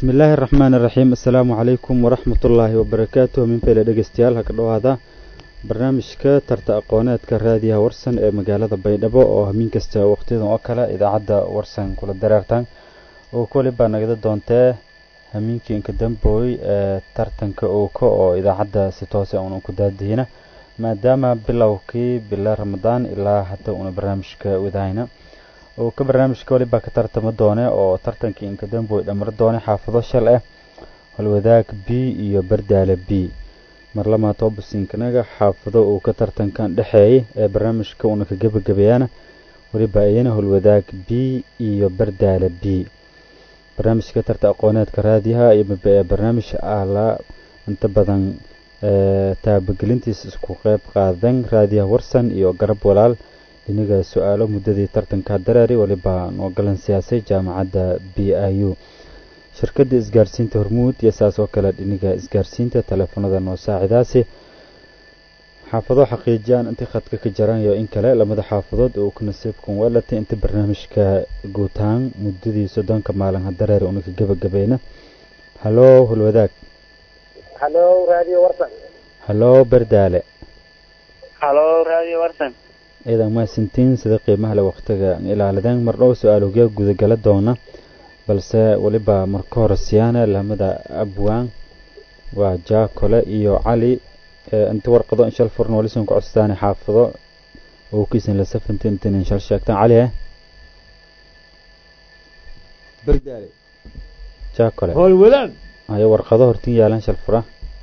bismi illaahi araxmaan iraxiim assalaamu calaykum waraxmat ullaahi wabarakaatuh minfeyle dhegeystayaal ha ka dhowaada barnaamijka tarta aqooneedka raadiyaha warsan ee magaalada baydhabo oo hamiin kasta waqtiyadan oo kale idaacadda warsan kula dareertaan oo koli baa nagada doontee hamiinkii inka dambooy ee tartanka uuka oo idaacadda si toose uuna ku daadihina maadaama bilowkii bila ramadaan ilaa hadda uuna barnaamijka wadahayna oo ka barnaamijka walibaa ka tartama doone oo tartankii inka damboy dhamar doone xaafado shal ah holwadaag b iyo bardaale b marlamaa toobasinkanaga xaafado uu ka tartankan dhexeeyay ee barnaamijka uuna ka gebagabeeyana weliba iyana holwadaag b iyo bardaale b barnaamijka tarta aqooneedka raadiyaha iyo barnaamij ala inta badan taabagelintiisa isku qeyb qaadan raadiyaha warsan iyo garab walaal dhinaga su-aalo muddadii tartanka dareeri waliba noo galan siyaasay jaamacadda b i u shirkadda isgaarsiinta hormuud iyo saas oo kale dhiniga isgaarsiinta teleefanada noo saacidaasi xaafado xaqiijiyaan intii khadka ka jaran iyo in kale lamada xaafadood oo ku nasiibkan weelatay inta barnaamijka guutaan muddadii soddonka maalin hadareer una ka gebagabeyna halo hulwadaag halo radio warsan halo bardaale halo radio warsan ciidan maasintiin sida qiimaha le waqtiga ilaalideen mardhow su-aalogya gudagala doona balse weliba marka hore siyaane lamada abwaan waa jaakole iyo cali inta warqado inshal furn walisan ku codsadaan xaafado oo kiisan la safanti intan inshal sheegtaan cali eh bardaale jaakole hool wadaag ayo warqado hortin yaalan shal fura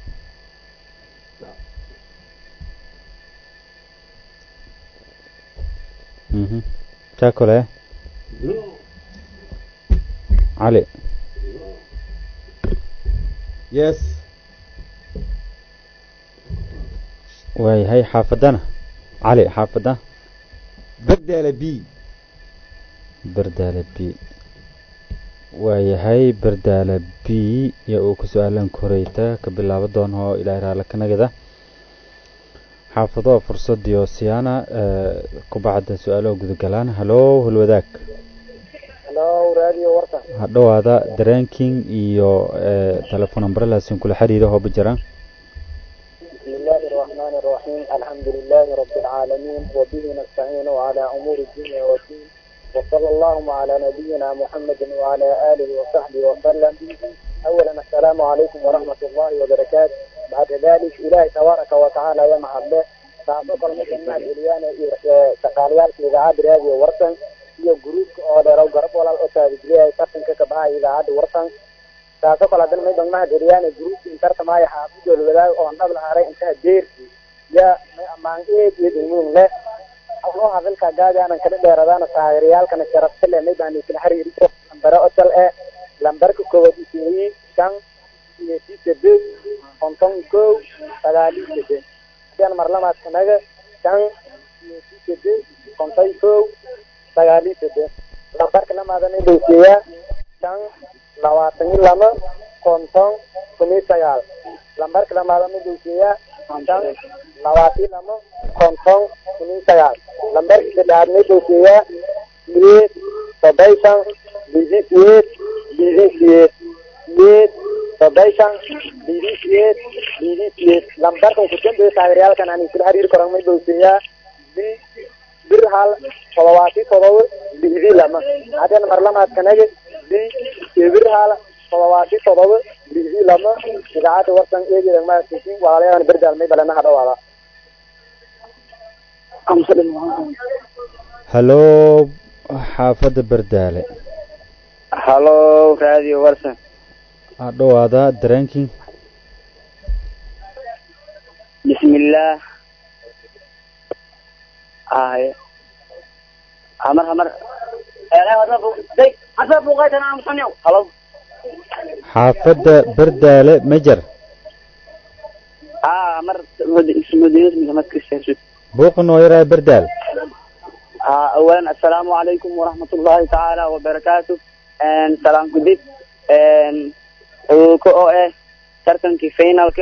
mhm jaakole cali yes waayahay xaafadana cali xaafada bardaale b bardaale b waayahay bardaale b iyo uu ku su-aalan koreyta ka bilaabo doona oo ilaahay raala kanagada xaafado fursadiyo siyaana kubacda su-aalaha gudagalaan halo hulwadaag halo radio warsan ha dhowaada dareenking iyo telefoon ambrelaasin kula xiriira hooba jiraan بسم الله الرحمن الرحيم الحمد لله رب العالمين وبه نستعين على أمور الدنيا والدين وصلى اللهم على نبينا محمد وعلى آله وصحبه وسلم أولا السلام عليكم ورحمة الله وبركاته بعد ذلك إلهي تبارك وتعالى يا محبه تعطوك المسلم مع الإليان تقاليال في إذاعة راديو ورسن iyo gruubka oo dheer garab walaal oo taabijliya tartanka ka baxay idaacadda warsan taasoo kale haddana may dogmaha geliyaan gruubka intarta maayo xaafidool wadaag oo dhab la haray intaha deerki ya may ammaan eed iyo daymuun leh loo hadalka gaadi aanan kala dheeradaana taageerayaalkana sharafta leh may baan kala xiriiriso lambare otal eh lambarka koowaad isii shan iyo si saddeed konton kow sagaali saddeed hadaan marlamaadkanaga shan iyo si saddeed konton kow sagaali saddeed lambarka lamaadana dhowseeyaa shan labaatan iyo lama konton kun iyo sagaal lambarka lamaadana dhowseeyaa shan labaatan iyo lama konton kun iyo sagaal lambarka saddexaadna dhowseeyaa sideed soddon bidi sideed bidi sideed sideed soddon bidi sideed bidi sideed lambarkan ku dambeeya taageerayaalkan aan kula xiriiri karan may dhowseeyaa bi bir hal todobaati todoba bidi lama haddana marlamaadkanaga bi bir hal todobaati todoba bidi lama idaacadda warsan eegeeda maasisin walaalayadan berdaalmay balena ha dhawaada halo xaafadda bardaale halo radio warsan ha dhowaada dareenking bismillaah ay hamar hamar halo xaafadda bardaale mejer aa hamar madinas buuqa noo yaraa bardaal اولا السلام عليكم ورحمة الله تعالى وبركاته ان سلام جديد ان كو ايه ترتنكي فينالك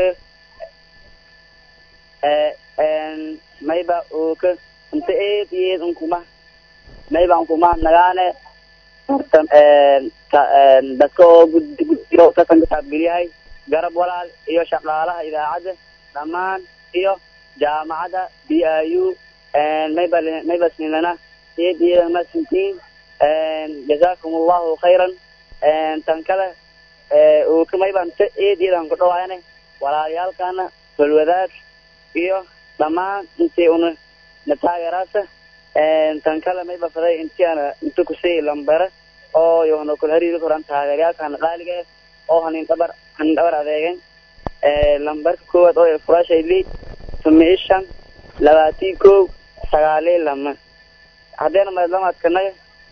ان mayba oo ka inta eed iyo eed unkuma mayba unkuma nagaane tartan dadka oo guddiyo tartanka taabgelyahay garab walaal iyo shaqaalaha idaacadda dhammaan iyo jaamacadda b i u mayba maybasnilana iyad iyada masintiin jazaakum allahu khayran tan kale uu mayban iyad iyadan ku dhawaayane walaalayaalkana balwadaag iyo dhammaan intii una na taageeraasa tan kale mayba faday intii ana inta kusii lambere oo yohna kul hariiri koran taageerayaalkana qaaliga eh oo hanin dhabar hanin dhabar adeegen lambarka koowaad oo furaashay li tumi ishan labaatii kow sagaalii lama haddeena maydlamaadkanaga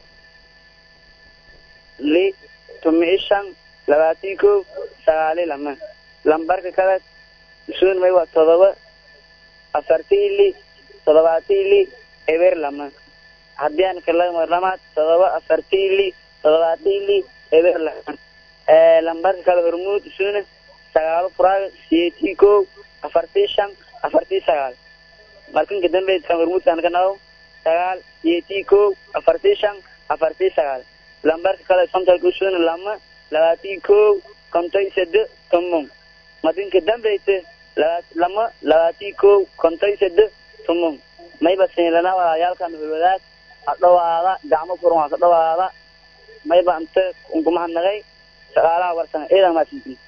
li tumi ishan labaatii kow sagaalii lama lambarka kale usuun may waa todoba afartii li todobaatii li eber lama haddii aan kala marlamaad todoba afartii li todobaatii li eber lama lambarka kale hormuud usuuna sagaalo furaaga siyeetii kow afartii shan afartii sagaal markanka dambe kan hormuudkan ka naqo sagaal siyeetii kow afartii shan afartii sagaal lambarka kale sontalka usuuna lama labaatii kow konton sado tomon madinka dambeysa laba lama labaatii kow konton sado tomon mayba sinilana walaalayaalkan hulwadaag hadhawaada gacmo furan waa ka dhawaada mayba ante unkumahadnaqay shaqaalaha warsan ciidan maasintin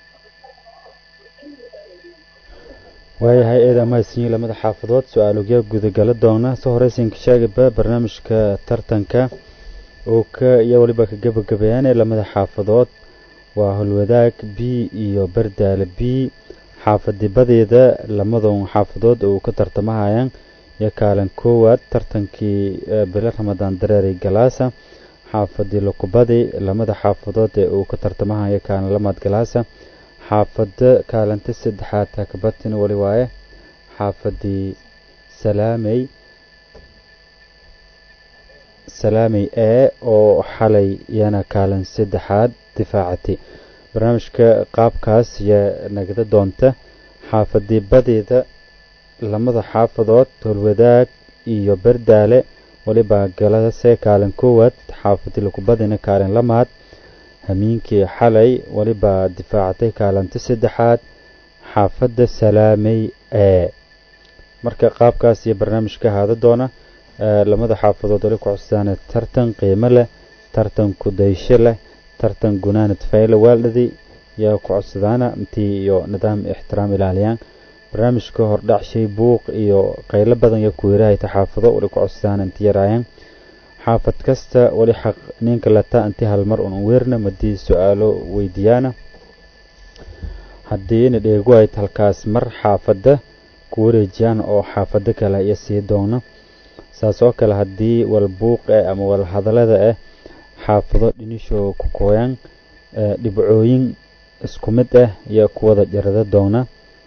waayahay eeda mahadsanyiin lamada xaafadood su-aalogya gudagala doona soo horeysanka sheegaba barnaamijka tartanka oo ka iyo weliba ka gebagabeeyaane lamada xaafadood waa holwadaag b iyo bardaale b xaafadibadeeda lamadan xaafadood oo ka tartamahayaan iyo kaalin koowaad tartankii bilo ramadaan dareeri galaasa xaafadii lukubadi lamada xaafadood ee uu ka tartamahaya kaalin lamaad galaasa xaafada kaalinta saddexaad takabatin weli waaye xaafadii salaamey salaamey ee oo xalay iyana kaalin saddexaad difaacatay barnaamijka qaabkaas yaa nagada doonta xaafadii badeeda lamada xaafadood tolwadaag iyo bardaale weliba galase kaalin koowaad xaafadii lukubadina kaalin lamaad hamiinkii xalay weliba difaacatay kaalinta saddexaad xaafadda salaamey ee marka qaabkaas iyo barnaamijka ahaada doona lamada xaafadood weli ku cusdaana tartan qiimo leh tartan kudaysho leh tartan gunaanad fayle waaldhadi yaa ku codsadaana intii iyo nidaam ixtiraam ilaaliyaan barnaamijka hordhac shay buuq iyo qaylo badan iyo kuweerahayta xaafado weli ku codsadaana inti yaraayaan xaafad kasta weli xaq ninka lata inti halmar un weerna madii su-aalo weydiiyaana haddii ina dheegu ayd halkaas mar xaafadda ku wareejiyaan oo xaafado kale iyo sii doona saas oo kale haddii wal buuq eh ama wal hadalada ah xaafado dhinishoo ku kooyaan dhibcooyin isku mid ah iyo kuwada jarada doona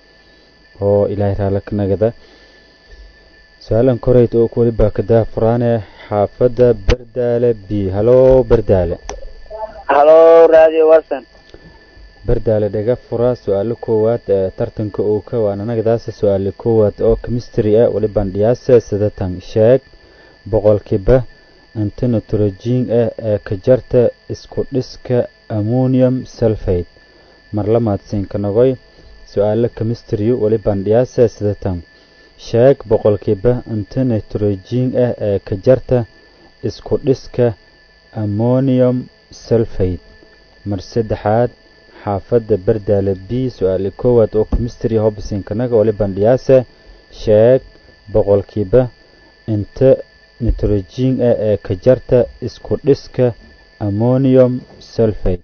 oo ilaahay raala ka nagada su-aalan koreyd oo weliba ka daafuraane xaafadda bardaale b halo bardaale halo radio watson bardaale dhaga fura su-aalo koowaad ee tartanka uu ka waana nagadaasa su-aale koowaad oo chemistry ah weliban dhiyaase sidatan sheeg boqolkiiba inta nitrogen ah ee ka jarta isku dhiska ammonium sulfate mar lamaadsiinka nogoy su-aalo chemistry weliban dhiyaase sidatan sheeg boqolkiiba inta nitrogen ah ee ka jarta isku dhiska ammonium sulfate mar saddexaad xaafadda bardaale b su-aale koowaad oo chemistry hobsinkanaga waliban dhiyaase sheeg boqolkiiba inta nitrogen ah ee ka jarta isku dhiska ammonium sulfate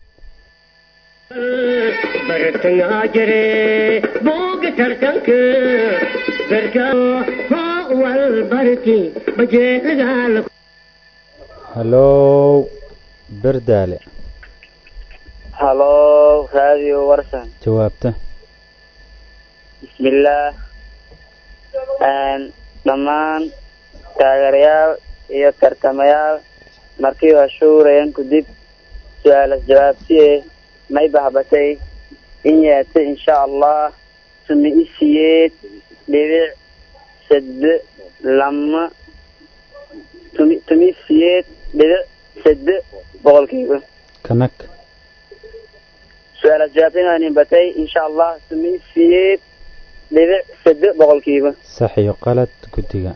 bartangaa jire buuga tartanka darka wal barti bajeelagaala halo bardaale halo radio warsan jawaabta bismillaah dhammaan taageerayaal iyo tartamayaal markii waa shuurayan kudib su-aalas jawaabtiye may bahbatay in yeeta insha allah tumi isiyeed dhibic sade lama tumi tumi siyeed dhibic sade boqolkiiba kanag su-aalaad jawaabtaynin batay insha allah tumi siyeed dhibic sade boqolkiiba sax iyo qalad guddiga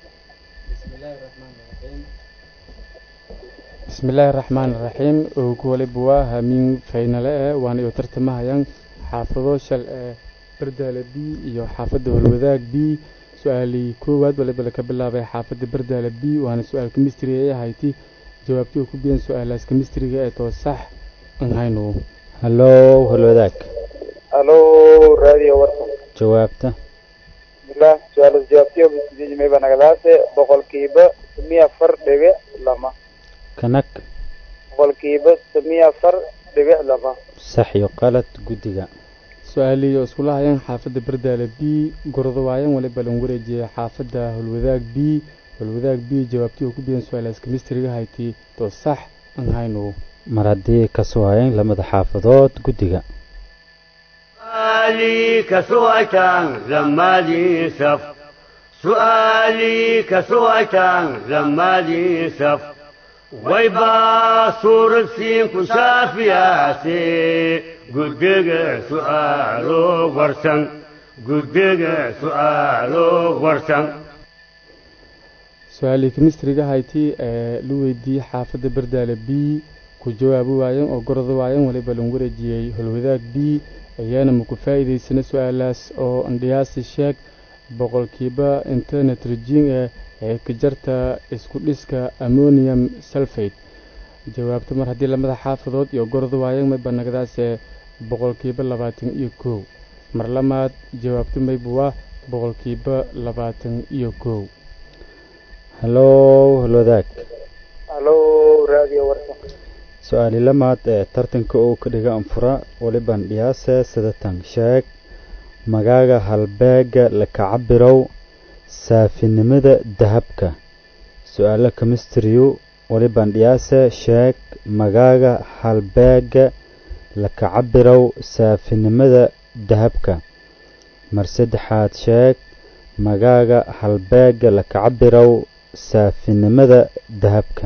bismillaahi raxmaan raxiim ugu waliba waa hamiin faynale eh waana iyo tartamahayaan xaafado shal ee bardaale b iyo xaafadda holwadaag b su-aalii koowaad waliba laga bilaabay xaafadda bardaale b waana su-aal kemistri ee ahayti jawaabtii ku biyan su-aalaas kemistriga ee too sax aan hayno hallow halwadaag halo radio warsan jawaabta bismillah su-aalaas jawaabtiyo bisidiijimay banagadaase boqolkiiba samiya afar dhibic lama kanag boqolkiiba samiya afar dhibic lama sax iyo qalad guddiga su-aalii oo iskula hayaan xaafadda bardaale b gordo waayan waliba lan wareejiyay xaafadda holwadaag b holwadaag b jawaabtii oo ku biyan su-aalaas kemistriga hayti too sax aan hayno mar haddii ka soo hayeen lamada xaafadood guddiga سؤالي كسوعتان لما لي سف سؤالي كسوعتان لما لي سف ويبا صورة سين كشافياتي قدق سؤالو ورسن قدق سؤالو ورسن su-aalii kemistriga hayti ee la weydiiyey xaafadda bardaale b ku jawaabi waayeen oo gordo waayeen waliba lan wareejiyey holwadaag b ayaana maku faa'iidaysana su-aalaas oo andhiyaasi sheeg boqolkiiba internet regin eh ee ka jarta isku dhiska ammonium sulfate jawaabta mar haddii lamada xaafadood iyo gordo waayeen mayba nagadaase boqolkiiba labaatan iyo kow mar lamaad jawaabta mayba waa boqolkiiba labaatan iyo kow hallow halwadaag halo radio warsan su-aali lamaad ee tartanka uu ka dhiga anfura waliban dhiyaase sidatan sheeg magaaga halbeega laka cabirow saafinimada dahabka su-aalo kemistriyu waliban dhiyaase sheeg magaaga halbeega laka cabirow saafinimada dahabka mar saddexaad sheeg magaaga halbeega laka cabirow saafinimada dahabka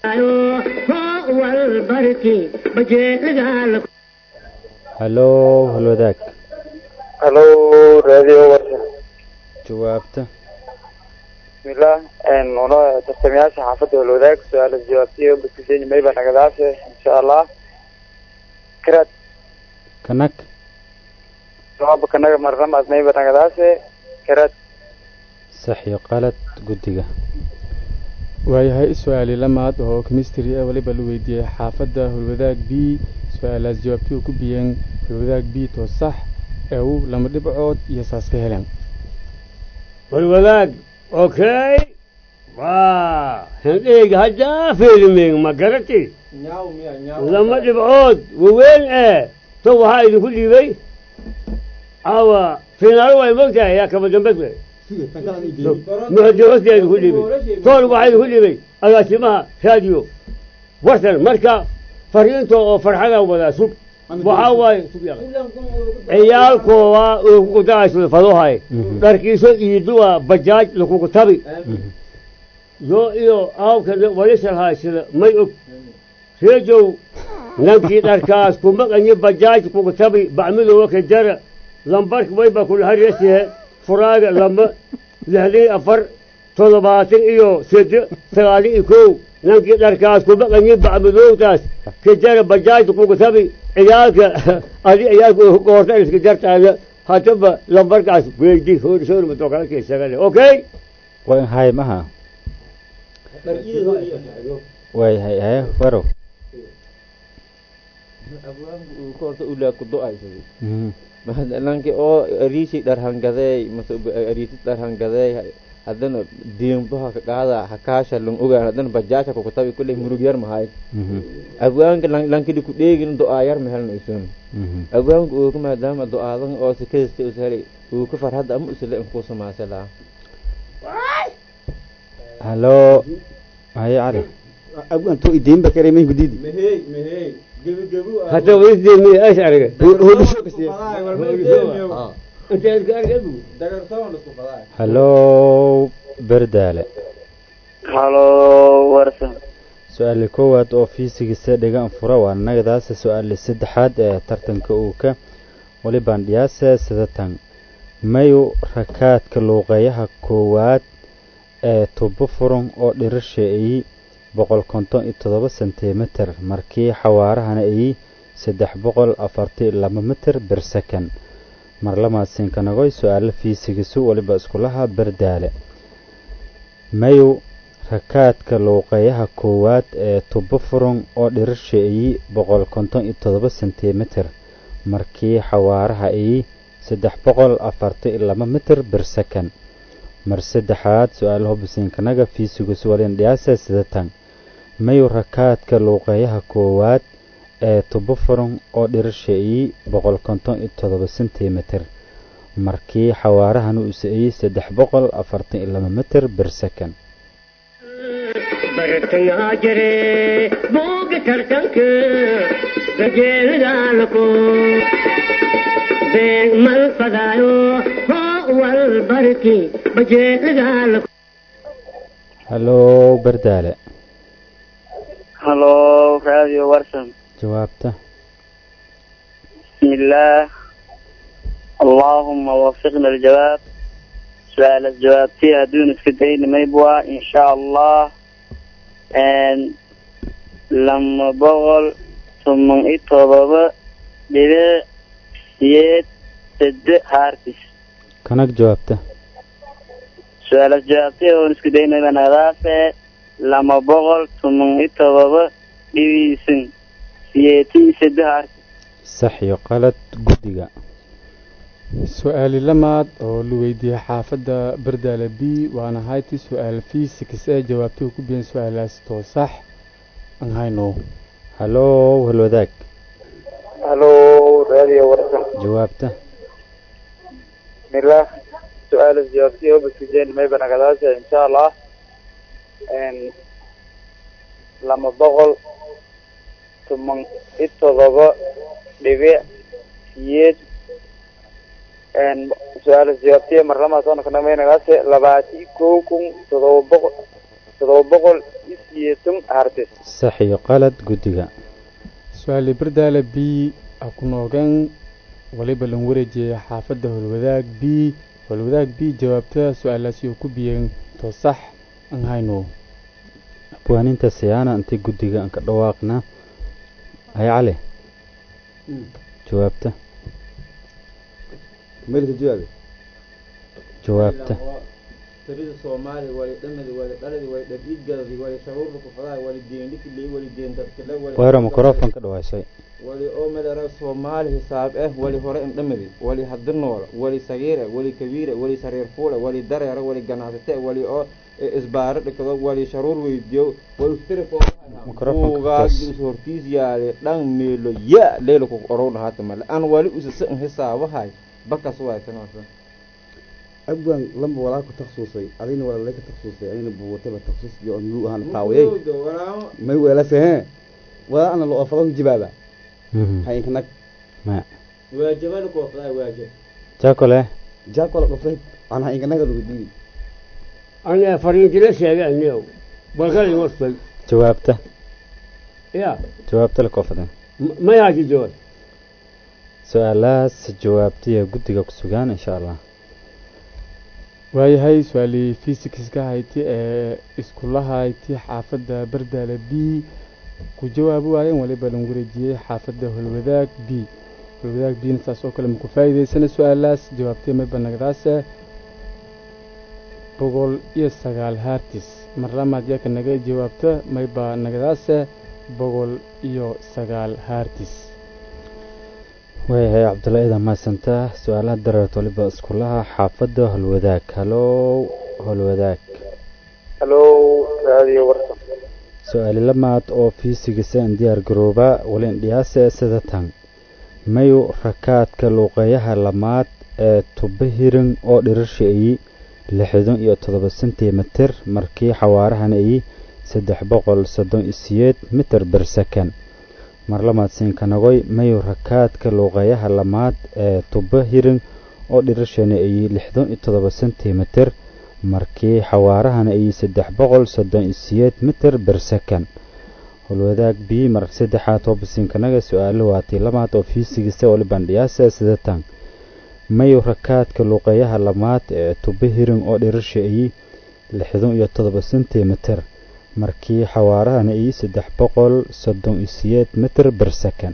والبركي بجيل hallow halwadaag halo radio warsan jawaabta bismillah una tartamayaasha xaafadda holwadaag su-aalaas jawaabtiyo bisidiijimay banagadaase insha allah karaad kanag jawaaba kanaga marnamaad may banagadaase karaad sax iyo qalad guddiga waayahay su-aali lamaad oo kemistri ah waliba la weydiiyey xaafadda holwadaag b su-aalaas jawaabtii oo ku biyeen holwadaag b too sax ee uu lama dhibcood iyo saas ka heleen والولاق اوكي واه هنديك هجا فيلمين ما قرأتي nyaaw miya nyaaw لما تبعود ووين ايه تو هاي كل بي او فينال واي مقطع يا كما جنبك بي suge tan kala ni jeedi مهدي هوستي كل بي طول واحد كل بي اغاسمها راديو وصل مركا فرينتو او فرحنا ولا سوق وحاواي سوق يا ciyaalkooda uu ku dagayso fadohay Mhm. dharkiiso iiduwa bajaaj lakugu tabi yo iyo aawka walishalhaysida may og reejow nankii dharkaas ku maqanyi bajaaj kugu tabi bacmidowa ka jara lambarka wayba kulhariyasihe furaaga lama lixdii afar toddobaatan iyo sede sagaali iyo kow nankii dharkaas ku maqanyi bacmidowtaas ka jara bajaajta kugu tabi ciyaalka adi ciyaalka goorta iska jartaada hadaba lambarkaas weydi hoorsoormatokalakeisagale okay waa hay maha dhar iidoo iyo waayahay haye warow abwaanku uu ka horta ulaa ku do-aysaday Mhm. nanki oo ariisi dharhangadeey mase ariisi dharhangadeey haddana diimbaha ka qaada hakaasha lang ogaan haddana bajaasha kukutabi kulley murug yar mahay Mhm. abwaanka lankili ku dheegin do-aa yar mahelna isun Mhm. abwaanka uu ka maadaama do-aadan oo sikadista ushelay uu ka farhadda ama usile inkuu samaasalaa hallo haye cali abwanto idiinba karay may gudidi mehey mehey gebigebu hata waisdeemi ays arga hudhusho kasiya inta iska argabu dagartoon isku fadaa hallo berdaale halo warsan su-aali koowaad oo fiisigisa dhigaan fura waa nagadaasa su-aali saddexaad ee tartanka uuka walibaan dhiyaase sidatan mayu rakaadka luuqeeyaha koowaad ee tubo furan oo dhirasha ayi boqol konton iyo todoba sentimitir markii xawaarahana ayi saddex boqol afarti laba mitir bir second marlamaadsiinkanagoy su-aalo fiisigisu waliba iskulaha berdaale mayu rakaadka luuqeeyaha koowaad ee tubo furan oo dhirasha ayi boqol konton iyo todoba sentimitir markii xawaaraha ayi saddex boqol afarti laba mitir bir second mar saddexaad su-aalaha bisiinkanaga fiisigisu walin dhiyaasa sidatan mayu rakaadka luuqeeyaha koowaad ee tubo furan oo dhirasha ayi boqol konton iyo todoba sentimitir markii xawaarahan uu is-ayey saddex boqol afartan iyo laba mitir bir second bartayaa jire booga tartanka gajeelidaalako beeg mal fadaayo hoo wal barki bajeelidaalako hallow berdaale halo radio warsan jawaabta بسم الله اللهم وفقنا الجواب سؤال الجواب فيها دون اسكتين ما يبغى ان شاء الله ان لما بغل ثم اتضب بلا يد سد هارتس kanag jawaabta سؤال الجواب فيها دون اسكتين ما نغافة لما بغل ثم اتضب بيسن يتي سد هارتس sax iyo qalad guddiga su-aali lamaad oo la weydiiyey xaafadda berdaale b waana hayti su-aal fiisiks ee jawaabtuhu ku biyan su-aalaas too sax aan hayno hallow halwadaag halo radio warsan jawaabta bismillah su-aal jawaabtiyo baskijeen mayba nagadaasha insha allah n lama boqol toban iyo todoba dhibic siyeed n su-aal jawaabtiyo marlamaasona kanamay nagaase labaati kow kun todoba boqol todoba boqol iyo siyeetan hartis sax iyo qalad guddiga su-aali berdaale b ha ku noogeen waliba lan wareejiyey xaafadda holwadaag b holwadaag b jawaabta su-aalaasi oo ku biyeen too sax aan hayno abwaaninta siyaana intii guddiga aan ka dhawaaqna hay cali jawaabta meelka jawaabe jawaabta tirida soomaaliya wali dhamadi wali dhaladi wali dhabiidgadadi wali sharuurda kufadaay wali deendhikiley wali deendadkile wali wayro microphone ka dhawaashay wali oo madara soomaali hisaab eh wali hore indhamadi wali hadi noola wali sagiire wali kabiire wali sariir fuule wali dareero wali ganacsate wali oo isbaaro dhikado wali sharuur weydiyo wali Microphone-ka buugaag toos. is hortiis yaale dhan meelo ya leela ku orowna haata male aan wali usisa hisaabahay bakas waaysanasa abwan lamba walaa ku takhasusay adina walaa lee ka takhasusay adina buwataba takhasus iyo on muu ahaan qaawayay may weelase hee walaa ana lo ofadan jibaaba Mhm. hayinkanag maya waajibada koofdaa waajib jaakole jaakola dhufay aan hayinkanaga lugadiidi aniga fariintila sheegay aniyow balkali wasfay jawaabta ya jawaabta la koofadeen mayaaki jawaab su-aalahaas jawaabtiya guddiga ku sugaan insha allah waayahay su-aalii fisikska hayti ee iskula hayti xaafadda berdaale b ku jawaabi waayeen waliba lan wareejiyey xaafadda holwadaag b holwadaag bna saas oo kale maku faa'iidaysana su-aalaas jawaabtay mayba nagdaase boqol iyo sagaal haartis mar lamaad yaka naga jawaabta mayba nagdaase boqol iyo sagaal haartis waayahay cabdulla idan mahadsantaa su-aalaha dareert waliba iskulaha xaafadda holwadaag hallow holwadaag halo radio warsan su-aali lamaad oo fiisigisa in diyaar garooba walin dhiyaase sida tan mayu rakaadka luuqeeyaha lamaad ee tuba hirin oo dhirasha ayi lixdan iyo toddoba sentimitir markii xawaarahan ayi saddex boqol soddon iyo siyeed mitir bir second marlamaadsiinkanagoy mayu rakaadka luuqeeyaha lamaad ee tuba hirin oo dhirashana ayi lixdan iyo toddoba sentimitir markii xawaarahan ayi saddex boqol soddon iyo siyeed mitir bir second holwadaag b mar saddexaad oo basiinkanaga su-aalo waatii lamaad oo fiisigisa wali bandhiyaasa sidatan mayu rakaadka luuqeeyaha lamaad ee tubo hirin oo dhirisha iyi lixdan iyo todoba sentimitir markii xawaarahana iyi saddex boqol soddon iyo siyeed mitir ber second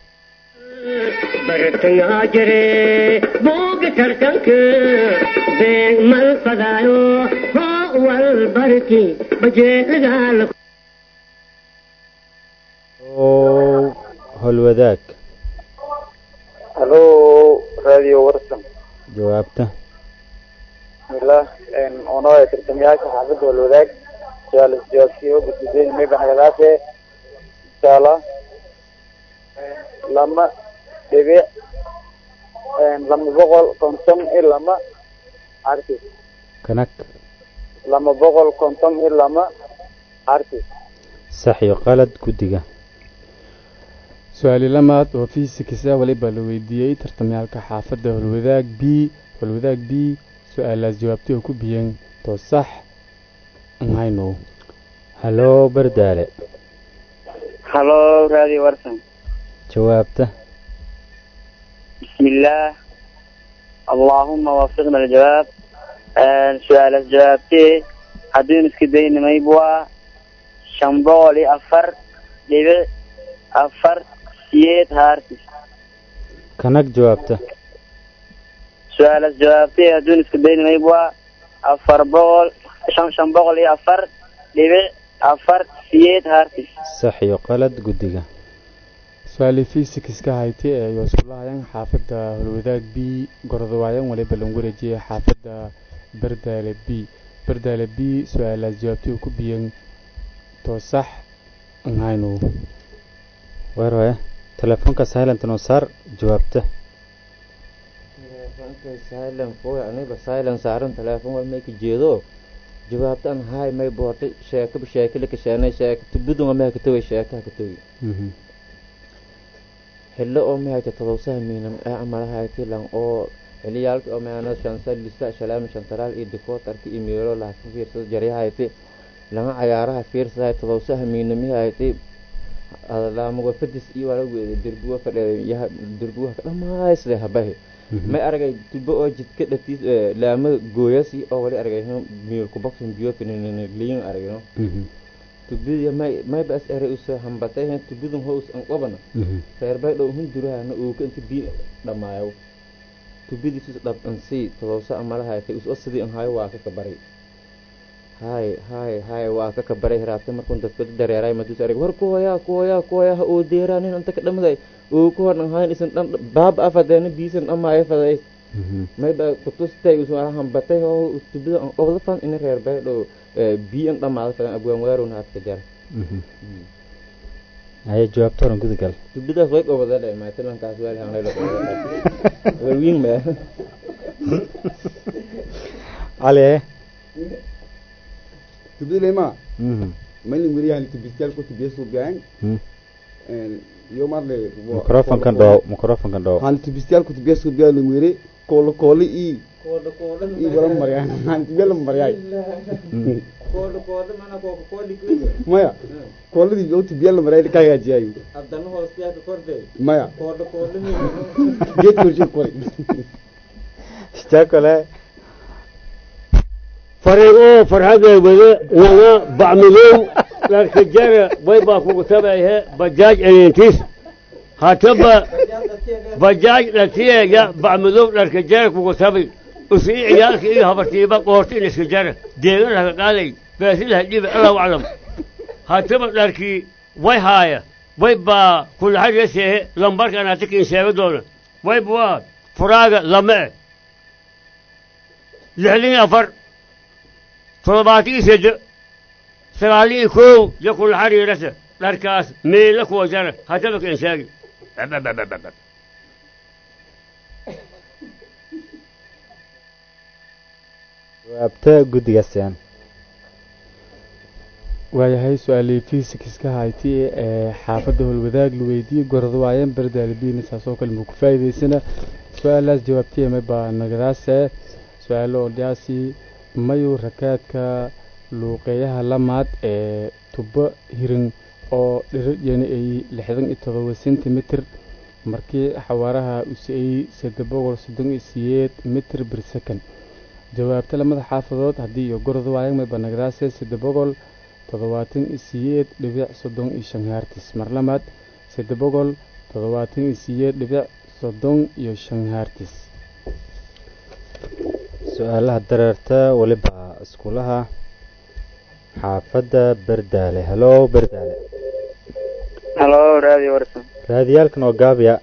bartangaa jire booga tartanka beeg mal fadaayo hoo wal barki bajeelagaala oo holwadaag halo radio warsan jawaabta bismillah onoo tartamayaasha xaafadda walwadaag su-aal isjawaabtiyo gudgudeyn mayba nagadaase insha allah lama dhibic lama boqol konton iyo lama artis kanag lama boqol konton iyo lama artis sax iyo qalad guddiga su-aali lamaad oo fiisikisa waliba la weydiiyey tartamayaalka xaafadda holwadaag b holwadaag b su-aalaas jawaabtay oo ku biyeen to sax nhayno haloo bardaale halo radio warsan jawaabta بسم الله اللهم وفقنا الجواب سؤال جوابتي حدين اسكدين ميبوا شنبولي أفر لبع أفر سيد هارتس kanag jawaabta سؤال جوابتي حدين اسكدين ميبوا أفر بول شن شنبولي أفر لبع أفر سيد هارتس sax iyo qalad guddiga su-aali fiisikiska haytay ee ay iskulahayan xaafadda holwadaag b gorodawaayan waliba lagu wareejiyey xaafadda bardaale b bardaale b su-aalaas jawaabtay oo ku biyeen to sax nhayno weerwaya telefoonka silent noo saar jawaabta silent foy aniba silent saaran telefoon waa mayka jeedo jawaabtan hay may boortay sheekaba sheekala kasheenay sheeka tubudun waa mahaka togay sheekaha ka togi Mhm. xillo oo mahayta todobsaha miinam ee amalahayti lan oo xiliyaalka oo mahana shansa lisa shalaami shantaraal iyo dikootarka iyo meelo laha ka fiirsada jaryahayti lama cayaaraha fiirsaday todobsaha miinamihayti laamago fadis iyo wala weeday derbuwa fadheeday yaha derbuwa dhamaysle habahi Mhm. may aragay tubo oo jidka dhatiis laama gooyasi oo wali aragay miilku boxin biyo finiliin aragno Mhm. tubidi may may bas ere usoo hambatay hen tubidun hoos an qabana Mhm. reer bay dhow hun durahana uu ka inta biyo dhamaayo tubidiisus dhab an sii todobsa amalahaatay us sidii an hayo waa ka kabaray hay hay hay waa ka kabaray hiraabtay markun dadbada dareeray madus arag war kuhoyaa kuhoyaa kuhoyaa ha uu deeraa nin anta ka dhamaday uu ku hor an hayn isan dhan baaba afadeena biisan dhamaayo faday Mhm. mayba kutustay usu hambatay oo tubida an qabda fan in reer bay dhow biyo an dhamaada fadan abwaan waarowna hadka jar Mhm. haya jawaabta horan gudagal tubidaas way qabada dhe maatilankaas waali hanlaylo warwiin ma cali eh tubdilema Mhm. malin weriyahan tubiskal ku tubiya suugaan Mhm. yo marle microfonkan dhoo microfonkan dhoo han tubiskal ku tubiya suugaan lin weri koolo koolo i i wala maryaa han tubiya la maryaa maya kooladii yo tubiya la maryaa ka hagaajiyay haddana hoostiyaaka kordhay maya koodha koodha geed korshe kori jaakole fariiqoo farxadee wada nana bacmidow dharka jara way baa kugu tabayhe bajaaj elintis hataba bajaaj dhatiyeega bacmidow dharka jara kugu tabay usii ciyaalka iyo habartiiba qoorta in iska jara deeganaha qaaday baasilaha dhiba allahu aclam hataba dharkii way haaya way baa kulaxariyaseehe lambarkan atikin sheega doona way waa furaaga lama eh lixdan iyo afar toddobaatan iyo sedde sagaaliyo iyo kow iyo kula xariirasa dharkaas meela kuwa jara haddaba kan sheegi jawaabta guddigaasyan waayahay su-aalii fiisikiska hayti ee xaafadda holwadaag la weydiiyey gorod waayeen berdaalbiina saasoo kale muu ku faa'iidaysana su-aalaas jawaabtiyame baa nagadaase su-aalo odhaasi mayu rakaadka luuqeeyaha lamaad ee tubo hirin oo dhiraryeena ay lixdan iyo todoba sentimitir markii xawaaraha uu si-ayey saddex boqol soddon iyo siyeed mitir bir second jawaabta lamada xaafadood haddii iyo gorod waayang mayba nagdaase saddex boqol toddobaatan iyo siyeed dhibic soddon iyo shan haartis mar lamaad saddex boqol toddobaatan iyo siyeed dhibic soddon iyo shan haartis su-aalaha dareerta weliba iskuulaha xaafadda berdaale halo berdaale halo radio warsan raadiyaalkan oo gaabiya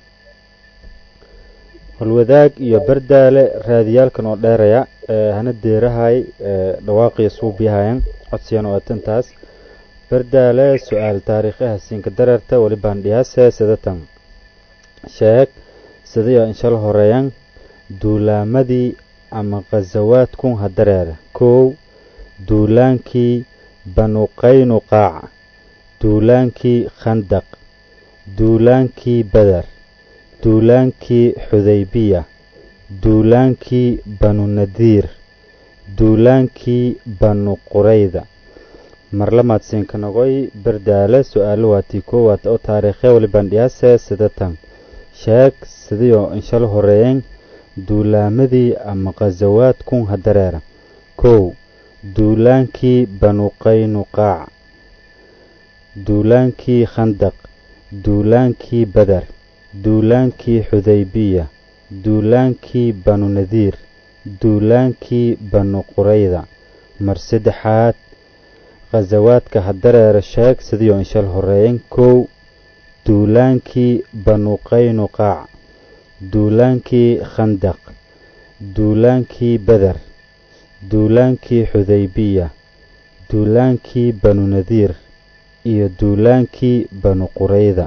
holwadaag iyo berdaale raadiyaalkan oo dheeraya hana deerahay dhawaaqiyo suubiyahayan codsiyan oo atantaas berdaale su-aal taariikhaha siinka dareerta welibaan dhiyaase sidatan sheeg sidayo inshal horeeyan duulaamadii ama khasawaadkun ha dareera kow duulaankii banuqaynuqaac duulaankii khandaq duulaankii beder duulaankii xudaybiya duulaankii banu nadiir duulaankii banu qurayda marlamaad siinka noqoy berdaale su-aalo waatii koowaad oo taariikhe walibandhiyaase sidatan sheeg sidiyoo inshal horeeyen duulaamadii ama khasawaadkun ha dareera kow duulaankii banuqaynuqaac duulaankii khandaq duulaankii beder duulaankii xudaybiya duulaankii banu nadiir duulaankii banu qurayda mar saddexaad khasawaadka ha dareera sheeg sidiyoo inshal horeeyen kow duulaankii banuqaynuqaac duulaankii khandaq duulaankii beder duulaankii xudaybiya duulaankii banu nadiir iyo duulaankii banu qurayda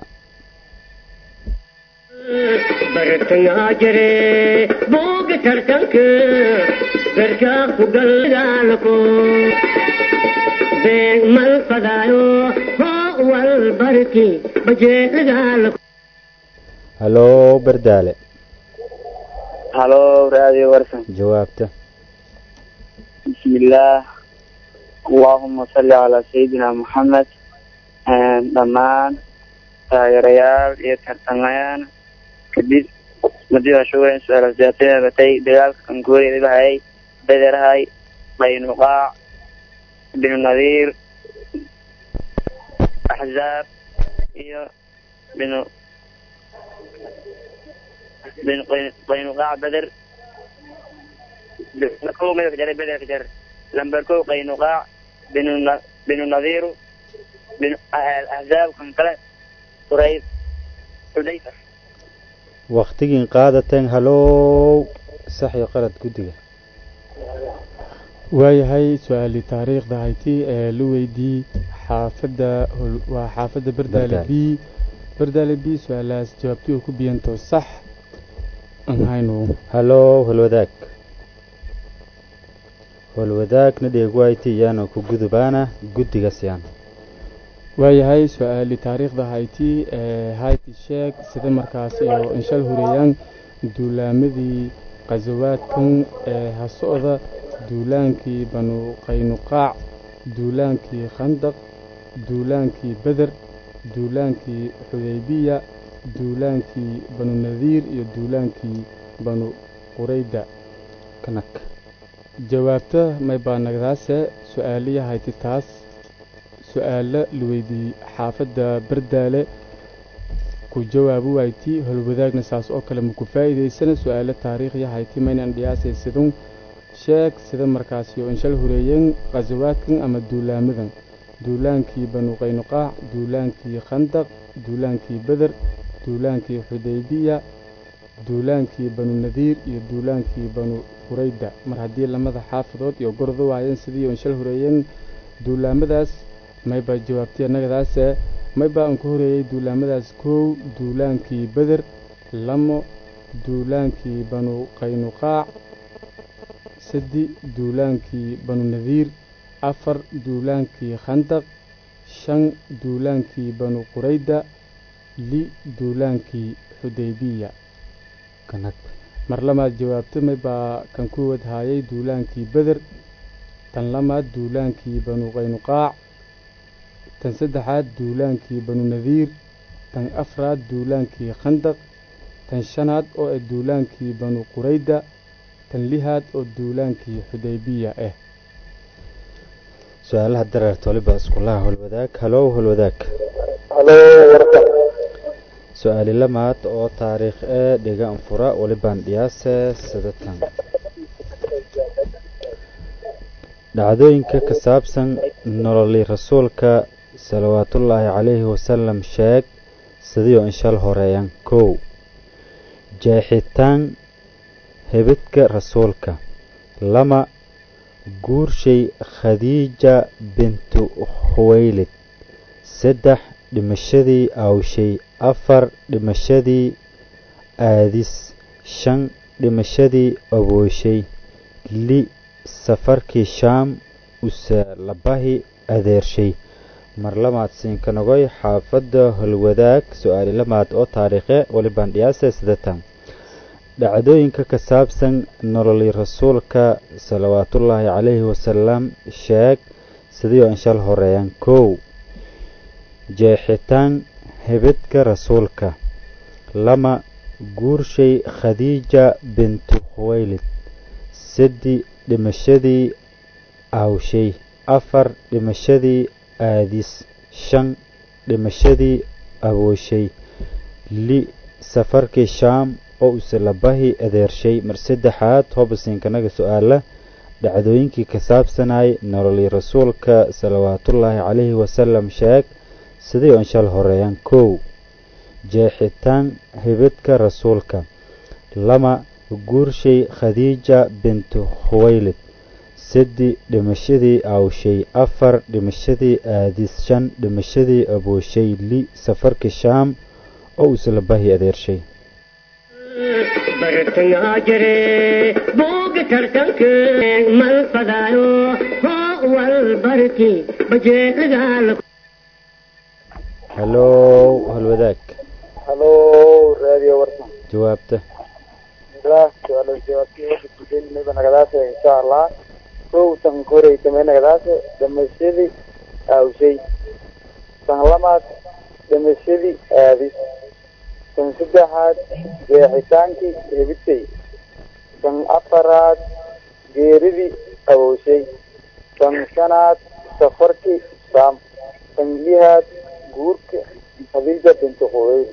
bartangaa jire buuga tartanka garkaa ku galgaalako beeg mal fadaayo hoo wal barki bajeelagaalako halo berdaale halo radio warsan jawaabta bismillaah allahuma salli calaa sayidina moxamed dhammaan taageerayaal iyo tartamayaan kadib madida shugan su-aal batay dagaalka kankuuriya bahayay bederhay qaynuqaac binu nadiir axzaab iyo binu binu qaynuqaac beder ko midaka jare bederka jar lamber ko qaynuqaac binu binu nadiiru binu axzaab kan kale qurayd xudayfa wakhtigiin qaadateen halow sax iyo qalad guddiga waayahay su-aali taariikhda hayti ee la weydii xaafadda waa xaafadda berdaale b berdaale b su-aalahaas jawaabtii oo ku biyanto sax aan hayno halow holwadaag holwadaagna dheegwayti iyaana ku gudubaana guddiga siyaan waayahay su-aali taariikhda hayti ee hayti sheeg sida markaas iyo inshal horeeyaan duulaamadii khasawaadkan ee ha socda duulaankii banu qaynuqaac duulaankii khandaq duulaankii beder duulaankii xudaybiya duulaankii banu nadiir iyo duulaankii banu qurayda kanak jawaabta may baa nagdaase su-aaliya hayti taas su-aalo la weydiiyey xaafadda berdaale ku jawaabi wayti holwadaagna saas oo kale maku faa'iidaysana su-aalo taariikhya hayti maynan dhiyaasay sidun sheeg sida markaasi oo inshal horeeyeen khasawaadkan ama duulaamadan duulaankii banu qaynuqaac duulaankii khandaq duulaankii beder duulaankii xudaybiya duulaankii banu nadiir iyo duulaankii banu qurayda mar haddii lamada xaafadood iyo gordo waayeen sidii inshal horeeyeen duulaamadaas maybaa jawaabtay annagadaase maybaa aan ku horeeyey duulaamadaas kow duulaankii beder lamo duulaankii banu qaynuqaac saddi duulaankii banu nadiir afar duulaankii khandaq shan duulaankii banu qurayda li duulaankii xudaybiya mar lamaad jawaabta maybaa kan ku wadhaayay duulaankii beder tan lamaad duulaankii banu qaynuqaac tan saddexaad duulaankii banu nadiir tan afraad duulaankii khandaq tan shanaad oo ah duulaankii banu qurayda tan lihaad oo duulaankii xudaybiya ah su-aalaha dareerta waliba iskulaha holwadaag halow holwadaag halo warka su-aali lamaad oo taariikh ee dhiga anfura walibaan dhiyaase sidatan dhacdooyinka ka saabsan nololi rasuulka salawaatullaahi calayhi wasalam sheeg sidii oo inshal horeeyan kow jeexitaan hebidka rasuulka lama guurshay khadiija bintu khuwaylid saddex dhimashadii awshay afar dhimashadii aadis shan dhimashadii abooshay li safarkii shaam usalabahi adeershay mar lamaad siinkanogoy xaafadda holwadaag su-aali lamaad oo taariikhe walibaan dhiyaase sidatan dhacdooyinka ka saabsan nololi rasuulka salawaatullaahi calayhi wasalam sheeg sidii oo inshal horeeyan kow jeexitaan hebidka rasuulka lama guurshay khadiija bintu khuwaylid saddi dhimashadii awshay afar dhimashadii aadis shan dhimashadii abooshay li safarkii shaam oo usalabahi adeershay mar saddexaad hobasiinkanaga su-aala dhacdooyinkii ka saabsanay nololii rasuulka salawaatullaahi calayhi wasalam sheeg sidii oo inshal horeeyaan kow jeexitaan hibidka rasuulka lama guurshay khadiija bintu khuwaylid saddi dhimashadii awshay afar dhimashadii aadis shan dhimashadii abooshay li safarkii shaam oo usalabahi adeershay bartangaa jire booga tartanka mal fadaayo hoo wal barki bajeecadaala halow holwadaag halo raadiyo warsan jawaabta bismillah su-aalo jawaabtii wada kujelinayba nagadaase insha allah kow tan koray tamay nagadaase dhimashadii awshay tan lamaad dhimashadii aadis tan saddexaad jeexitaankii hebitay tan afaraad geeridii abooshay tan shanaad safarkii saam tan lihaad guurka khadiija bintu qubayl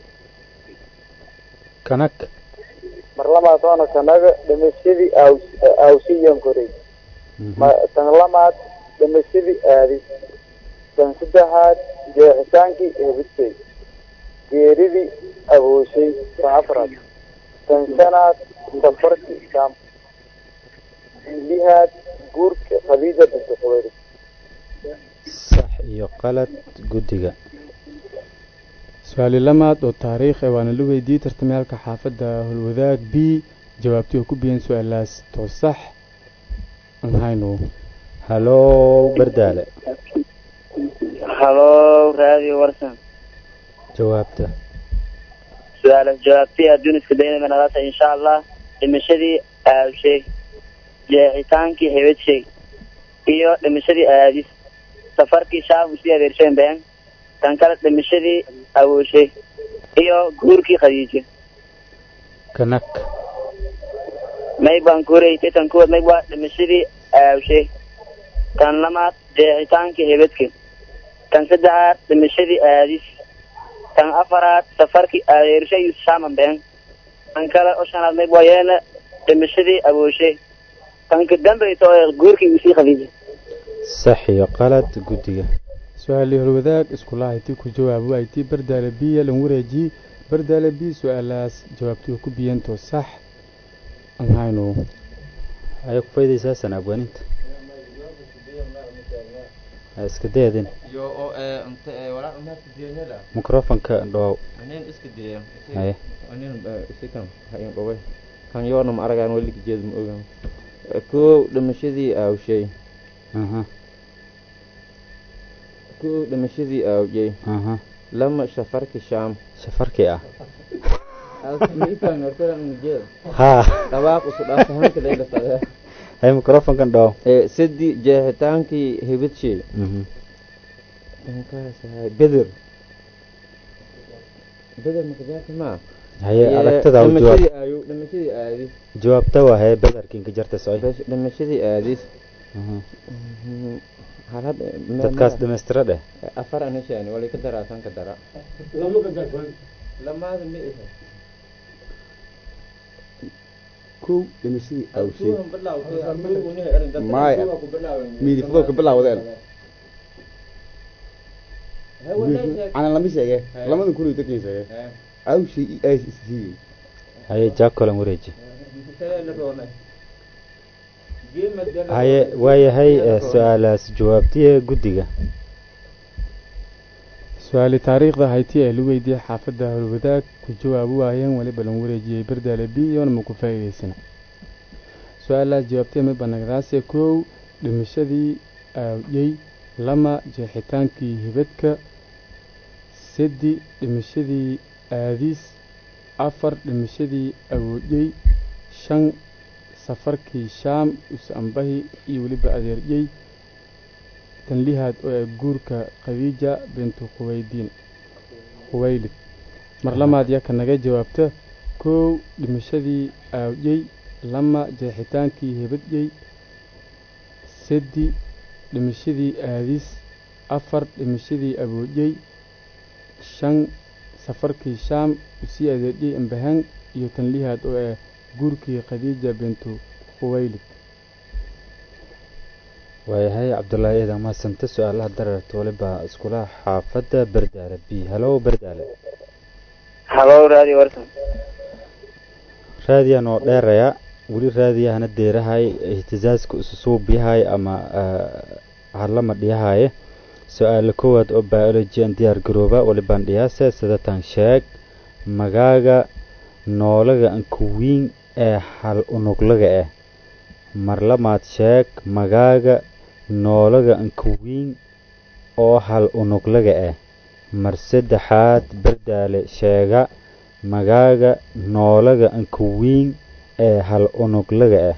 kanag mar lamaad oona kanaga dhimashadii aws awsiyan koray ma- tan lamaad dhimashadii aadis tan saddexaad jeexitaankii hebitay geeridii abooshay tan afraad tan shanaad safarkii shaam tan lihaad guurka khadiija bintu qubayl sax iyo qalad guddiga su-aali lamaad oo taariikh ee waana la weydiiyey tartamayaalka xaafadda holwadaag b jawaabtii oo ku biyeen su-aalaas too sax aan hayno halow bardaale halo raadiyo warsan jawaabta su-aalaas jawaabtii adduun iska daynayba nadaasa insha allah dhimashadii aawshay jeexitaankii hebedshay iyo dhimashadii aadis safarkii shaam usii adeersheen been tan kale dhimashadii awooshay iyo guurkii khadiijo kanag may baan kuuraytay tan kuwaad may waa dhimashadii aawshay tan lamaad jeexitaankii hebedka tan saddexaad dhimashadii aadis tan afaraad safarkii adeershay iyo shaaman been tan kale oo shanaad may waa yeena dhimashadii awooshay tan ka dambaysa oo guurkii usii khadiijo sax iyo qalad guddiga su-aalii holwadaag iskulaha tii ku jawaabo ay tii bardaale biya lan wareeji bardaale b su-aalaas jawaabtii oo ku biyeen too sax aan hayno ayay ku faydaysaa sanaabwaninta ha iska dayadin yo oo ee inta ee walaa umaadka diyanada microfonka dhoow anin iska diya haye anin isikan hayin dhoway kan yoona ma aragaan weli jeed ma ogaan kow dhimashadii aawshay aha kow dhimashadii aawjay aha lama shafarki shaam safarkii ah alkamiikan hortadan jeed haa dhawaaq isu dhaafahanka leylafada haye microfonkan dhoow ee sadi jeexitaankii hibidshay mhm beder beder makajaarta maa haye aragtada u jawaab dhimashadii aayu dhimashadii aadis jawaabta waa haye bedarkiin ka jarta soy Besh- dhimashadii aadis Mhm. halad dadkaas dhamaystira dheh afar anishaani wali ka daraasan ka dara lama ka darfan lamaada ma iha kow dhimashadii awshay Maya. Maya. miidifadoo ka bilaawdeen ana lama sheege lamadan kun iyo toban sheege awshay i ays isjiiday haye jaakolan wareeji haye waayahay ee su-aalaas jawaabtiye guddiga su-aali taariikhda hayti ee lagu weydiiyey xaafadda howlwadaag ku jawaabi waayeen weliba lan wareejiyey bardaale b iyona ma ku faa'iidaysana su-aalaas jawaabtee ma banagdaase kow dhimashadii aawiyey lama jeexitaankii hibadka sedi dhimashadii aadiis afar dhimashadii awoodiyey shan safarkii shaam us-ambahi iyo weliba adeeryey tanlihaad oo ee guurka khadiija bintu khuwaydiin khuwaylid mar lamaad yaa ka naga jawaabta kow dhimashadii aawdyey lama jeexitaankii hebadyey sedi dhimashadii aadis afar dhimashadii awoodyey shan safarkii shaam usii adeedyey ambahan iyo tanlihaad oo ee guurkii khadiija bintu khuwaylid waayahay cabdullaahi eedan maasante su-aalaha dararta waliba iskulaha xaafadda berdaale b halow berdaale halo raadi warsan raadiyan oo dheeraya weli raadiyahana deerahay ihtizaaska isu suubiyahay ama harlama dhiyahaye su-aala koowaad oo biology an diyaar garooba walibaan dhiyaase sidatan sheeg magaaga noolaga ankuwiin ee hal unuglaga ah marlamaad sheeg magaaga noolaga ankuwiin oo hal unuglaga ah mar saddexaad berdaale sheega magaaga noolaga ankuwiin ee hal unuglaga ah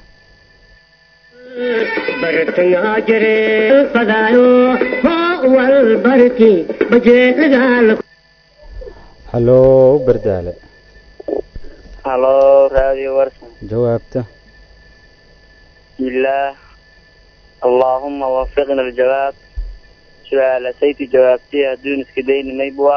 bartayaa jire fadaayo hoo wal barki bajeedagaal halow berdaale halo raadi warsan jawaabta bismillaah allaahuma wafiqna aljawaab su-aalasaytu jawaabtii hadduun iska dayni maybua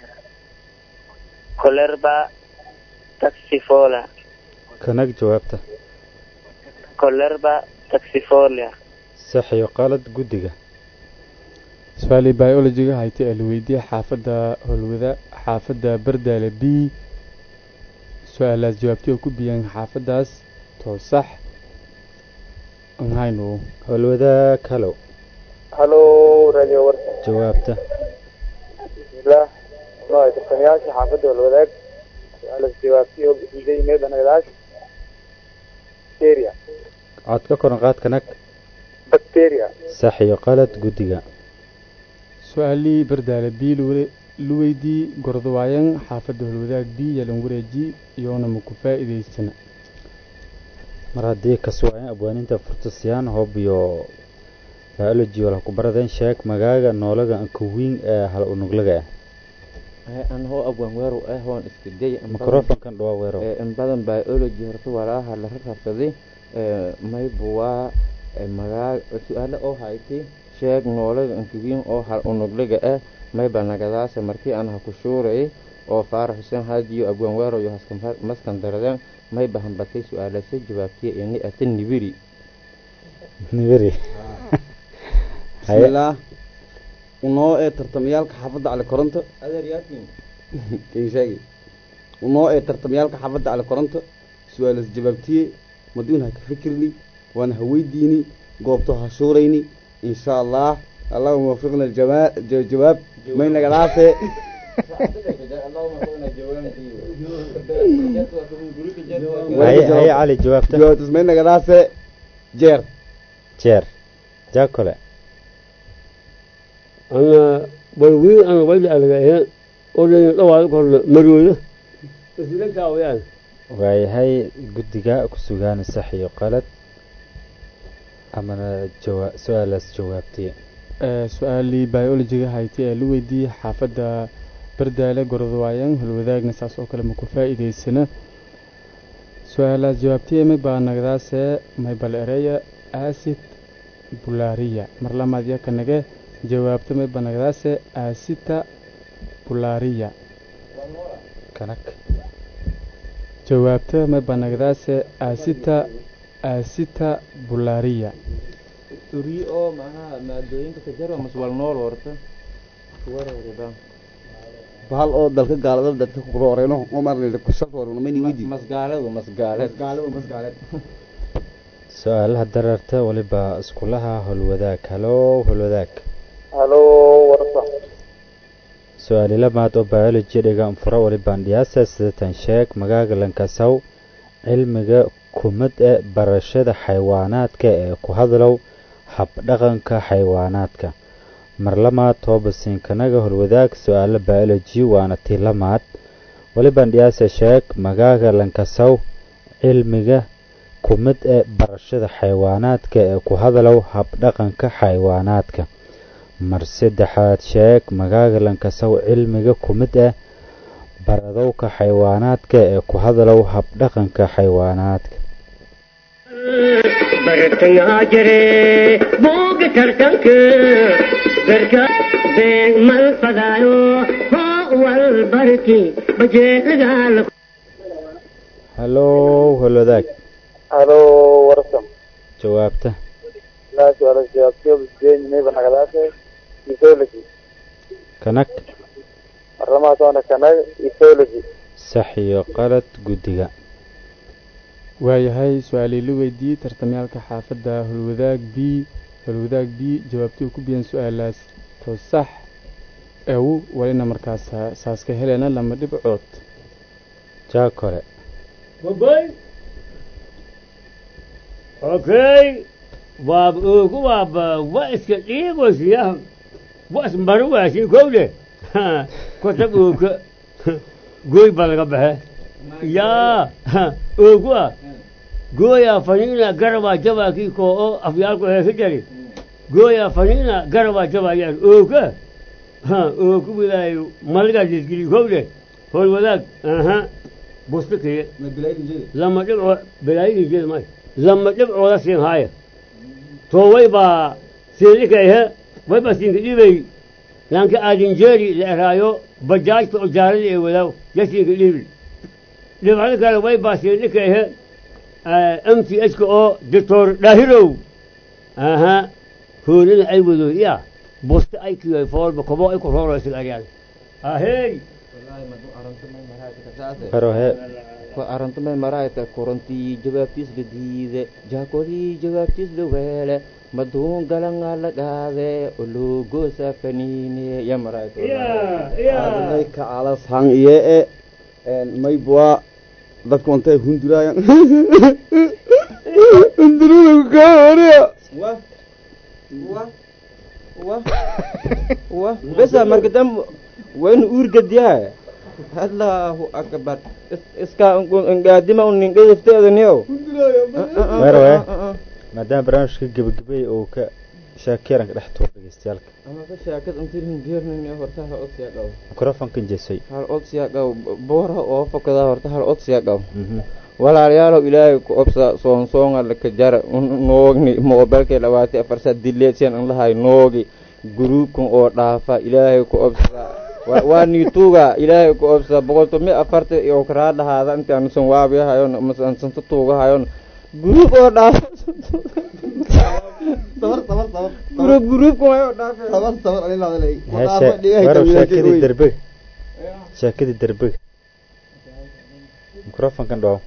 kolerba taxifola kanag jawaabta kolerba taxifolia sax iyo qalad guddiga su-aalii biologiga hayti ee la weydiiyey xaafadda holwada xaafadda berdaale b su-aalaas jawaabtii oo ku biyeen xaafaddaas too sax anhaynu howlwadaag halow halo radio warsan jawaabta bismillaah nooy tartamayaasha xaafadda walwadaag su-aalas jawaabtii oo bixiday meedanagadaas bacteria cod ka koran qaad kanag bacteria sax iyo qalad guddiga su-aalii berdaale b la weydiiyey gordawaayan xaafadda holwadaag b yalan wareeji iyoona ma ku faa'iidaysana mar haddii kaswaayan abwaaninta furtasiyaan hoob iyo biology wala ku baradeen sheeg magaaga noolaga ankuwiin ee hal unuglaga ah an hoo abwan weeru ah hoon iska day microfonkan dhawaa weerow in badan biology horta walaaha la rarabsaday maybu waa magaa su-aalo oo hayti sheeg noolaga ankuwiin oo hal unugliga ah mayba nagadaasa markii aan ha ku shuuray oo faarax xuseen haadiyo abwan weero iyo maskan daradeen mayba hambatay su-aalase jawaabtiya ini ata nibiri nibiri bismillaah unoo ee tartamayaalka xaafadda cali koronto kin sheegi unoo ee tartamayaalka xaafadda cali koronto su-aalas jawaabtiye maduun ha ka fikirni waana ha weydiini goobto ha shuurayni insha allah allahuma wafiqna aljawaa- ja- jawaab may nagadaase haye haye cali jawaabta jawaabtas may nagadaase jeer jeer jaakole ana balwiin ana wayla alagaaya odhan dhawaad korna marooda isla wayaan waayahay guddiga ku sugaan sax iyo qalad amana jawa su-aalaas jawaabtiya su-aalii biologiga hayti ee la weydiiyey xaafadda bardaale gorodwaayan holwadaagna saas oo kale maku faa'iidaysana su-aalaas jawaabtay may baa nagdaase may bal ereya acid bulaariya mar lamaad yaka nage jawaabta may baa nagdaase acita bulaariya kanag jawaabta may baa nagdaase acita acita bulaariya uri oo maxaa maadooyinka ka jaro mas wal nool horta kuwareerida bahal oo dalka gaalada dadka kurooreyno umar kusaltoormani widi masgaaladu masgaaleed su-aalaha dararta waliba iskulaha holwadaag halo holwadaag halo warsa su-aali lamaad oo biology dhiga furo walibaan dhiyaasa sidatan sheeg magaaga lankasaw cilmiga kumad ee barashada xayawaanaadka ee ku hadlow habdhaqanka xayawaanaadka mar lamaad toobasiinkanaga holwadaag su-aalo biology waana tii lamaad walibaan dhiyaasa sheeg magaaga lankasaw cilmiga kumid ee barashada xayawaanaadka ee ku hadlow habdhaqanka xayawaanaadka mar saddexaad sheeg magaaga lankasaw cilmiga kumid ah baradowka xayawaanaadka ee ku hadlow habdhaqanka xayawaanaadka bartangaa jire buuga tartanka garka beeg mal fadaayo hoo wal barki bajeelagaala halo holwadaag halo warsa jawaabta laa su-aala jawaabtiyo bisdeeni mayba nagadaase ethology kanag marlamaad oona kanag ethology sax iyo qalad guddiga waayahay su-aalii la weydiiyey tartamyaalka xaafadda holwadaag b holwadaag b jawaabtii ku biyan su-aalaas to sax ew walina markaas saas ka helena lama dhibcood jaa kore Boy. Okay. Waab ugu waab wa iska dhiigo siya. Wa ismaru waa si kowde. Ko tab ugu. Goy balaga bahe. Ya. Ugu. Goya fanina garba jaba ki ko o afyal ko he jari. Goya fanina garba jaba ya ugu. Ha ugu bilayo malga jisgiri kowde. Hol wadak. Aha. Bustake. lama dhibco balaayigii jeed maayo lama dhibcooda siin haaya to wayba siindhikayhe wayba siinka dhibay lanka aadinjeeri la eraayo bajaajta oo jaarada ee wadaaw ya siinka dhibi dhibcada kale wayba siindhikayhe m t h ka oo doctor dhaahirow aha hoolina ay wado ya busta ay kiyoy foolba kobo ay ku rooraysa aryaada ahey haro hee arantama maraayta korontii jawaabtiis la diide jaakodii jawaabtiis la weele maduun galanga la qaade ologoosa faniine ya maraayta adlay ka alas hang iye e maybwa dadku intay hunduraayan hundurada ka horiya wa wa wa wa besa marka dam waynu uurgadiyaa allahu akbar iska ngaadima uningedifteedaniyo weerwe maadaama barnaamijka gebagabay uu ka shaakiyaranka dhex tuur dhegeystayaalka amaka shaakad untirin geernin horta hal odsiya qaw mikrofonkan jesay hal odsiya qaw boora oo fakada horta hal odsiya qaw walaalayaalow ilaahay ku obsa soonsoonga laka jara noogni moobelkay dhawaatay afarsa dileedsiyan an lahay noogi guruubkan oo dhaafa ilaahay ku obsa waa niituuga ilaahay ku obsa boqolto mi afarta iyo karaa dhahaada intaan san waabiyahayon masan santa tuugahayon guruub oo dhaafa sabar sabar sabar guruub guruubkan wayo dhaafa sabar sabar ani laadalay weerow shaakadii derbega shaakadii derbega mikrofonkan dhawo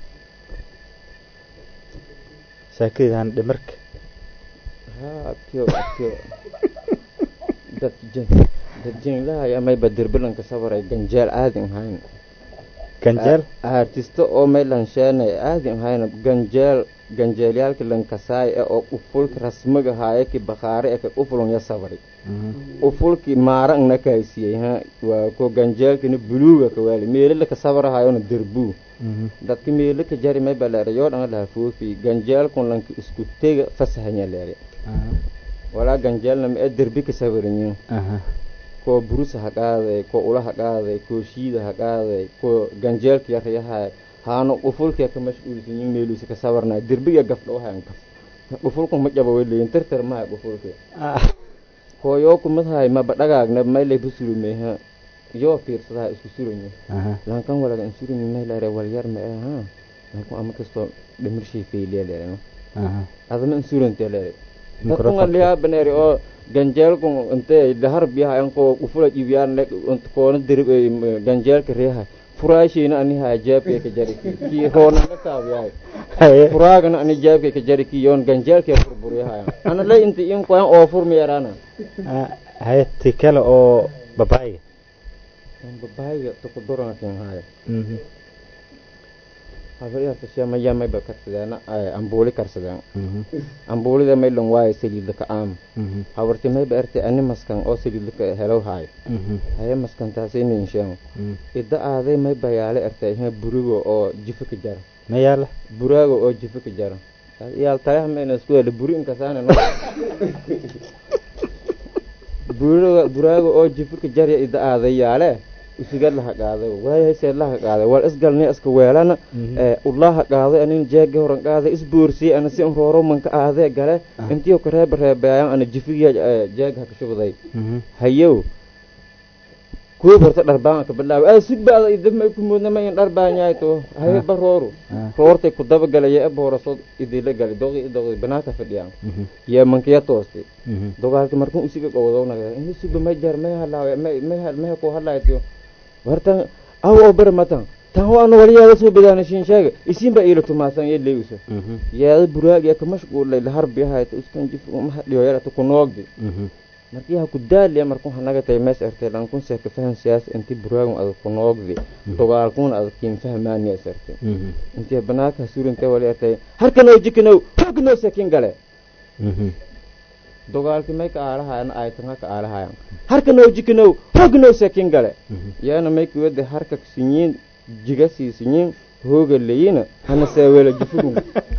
shaakadii han dhimarka ha adkiyo adkiyo dad jen dad jenlahay amayba derbilanka sabaray ganjeel aadin hayn ganjeel artista oo maylan sheenay aadin hayn ganjeel ganjeelyaalka lankasaay ee oo ufulka rasmiga haaye ki bakhaare ee ka ufulun ya sabari ufulki maarang na kaysiyey ha waa ko ganjeelkina buluuga ka waali meelila ka sabarahayona derbuu dadka meelo ka jari may baleere yoo dhanga laha foofi ganjeelkun lanka isku tega fasahanya leere walaa ganjeelna ma ee derbi ka sawiranyin aha kuwa burusa ha qaaday kuwa ula ha qaaday kuwa shiida ha qaaday kuwa ganjeelka yaryahay haano qufulkee ka mashquulsanyin meeluusa ka sawarnay derbiga gafdhawahayan gaf qufulku ma jaba weleyin tirtir mahay qufulke kooyoo kumadahay maba dhagaagna maylay busurumeha yoo fiirsadaha isku suranyi aha lankan walaga insurumi maylare walyar ma ee ha lankan ama kastoo dhimirshay fayliya leereno aha adama insurante leere Mikrofon. dadkunga liyaa baneeri oo ganjeelku inte lahar biyaha anko ufula ibiyaan koona dirib ganjeelka reeha furaashiina ani haa jeebkay ka jari ki roona ka taabiyahay haye furaagana ani jeebkay ka jari ki yoon ganjeelkay burburiyahay ana le inta in qoyan oo furmi yaraana Ah, haye ti kale oo babaayga babaayga tukudurana kin haayo Mhm. habariyarta shemaya mayba karsadeena ambuuli karsadeen Mhm. ambuulida maylon waayo saliidla ka aam Mhm. habarti mayba erte ani maskan oo saliidla ka helow haayo Mhm. haye maskantaasi ninsheemo Mhm. ida aaday may bayaale erte ihe burigo oo jifo ka jara ma yaala buraago oo jifo ka jara yaal taleex mayna isku hele buri inkasaane no burigo buraago oo jifo ka jarya ida aaday yaale usigad laha qaaday waayahay seed laha qaaday wal isgalnay iska weelana Mhm. ee ulaha qaaday anin jeega horan qaaday isbuursiyey ana si rooro manka aadee gale Ah. intiyo ka reeba reebeayaan ana jifigiya jeega haka shubday Mhm. hayow kuwa horta dharbaan ka bilaabay ay sugbaada idama ku moodna ma in dharbaan yahay to haye ba rooru Ah. roortay ku daba galay ee boorasoo idila galay doqi doqi banaanka fadhiyaan Mhm. yee mankiya toostay Mhm. dogaalki markuu usiga qowdownaga ini suba may jar may halaawe may may hal may ku hadlaaytiyo wartan aw oo bara matan tan waana waliyaada soo bidaana shin sheega isin ba iila tumaasan yee leeyusa Mhm. yaada buraag yaa ka mashquulay la harbi hayta uskan jif uma hadhiyo yarata ku noogdi Mhm. markii ha ku daaliya markuu hanaga tay mees ertay lankun see ka fahan siyaas inti buraagun adag ku noogdi dogaalkun adag kiin fahmaani es ertay Mhm. intii banaanka suurintay wali ertay harkanow jikanow hoognow sekin gale Mhm. dogaalki may ka aalahayan aytanga ka aalahayan harkanow jikanow hoognow sekin gale Mhm. yaana may kuwade harka sinyiin jiga sii sinyiin hooga leyina hana seewela jifugun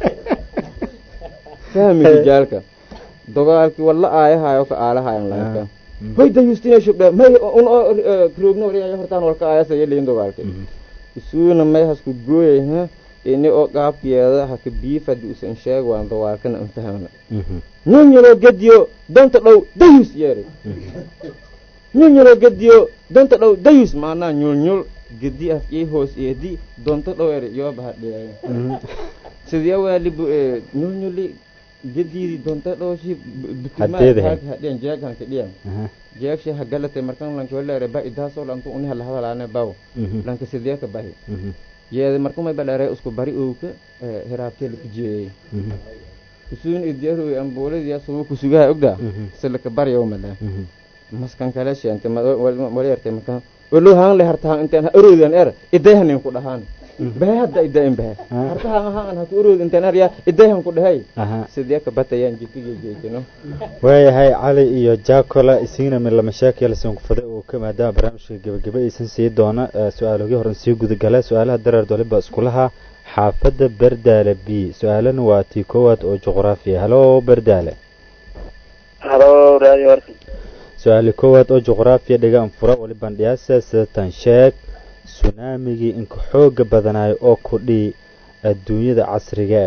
fahmi rijaalka dogaalki walla aayahayo ka aalahayan lanka Mhm. hoy dayustina shubdhe may un oo kroogno wariyayo hortaan walka aayasa yeleyin dogaalki Mhm. isuuna may hasku gooyay ha ini oo qaabkeeda haka biifadi usan sheeg waan dogaalkana an fahmna Mhm. nyonyolo gediyo donta dhow dayus yeeri nyonyolo gediyo donta dhow dayus maanaa nyulnyul gedi af ii hoos eedi donta dhow eri yooba hadhiyayo Mhm. sidee waali bu nyulnyuli gediidi donta dhowshi Haddeedahay. hadhiyan jeeghanka dhiyan Aha. jeegshi hagalate markan lanki waleere ba idaasoo lanku uni halahadalaane baw Mhm. lanka sidee ka bahi Mhm. yeede markumay baleere isku bari owka hiraabtee laka jeeyey Mhm. usuun idiyaroy ambuuladiya subu kusugaha ogda Mhm. silaka baryaw male Mhm. maskan kale sheente wali erte markan olo haan le hartahan intaan ha oroodan er idayhanin ku dhahaan bahe hadda idayin bahe Ah. hartahan ahaan ha ku orood intaan er yaa idayhan ku dhahay Aha. sidee ka batayaan jifiga jeejino waayahay cali iyo jacola isigna min lama sheekayalsan ku faday uu ka maadaama barnaamijka gebagebe aysan sii doona eh, su-aalogii horen sii gudagala su-aalaha dareer doliba iskulaha xaafadda berdaale b su-aalana waa tii koowaad oo juqraafiya halo berdaale halo radio warsan su-aali koowaad oo juqraafiya dhigaan fura wali bandhiyaasa sidatan sheeg sunaamigii inka xooga badanayo oo kudhii adduunyada casriga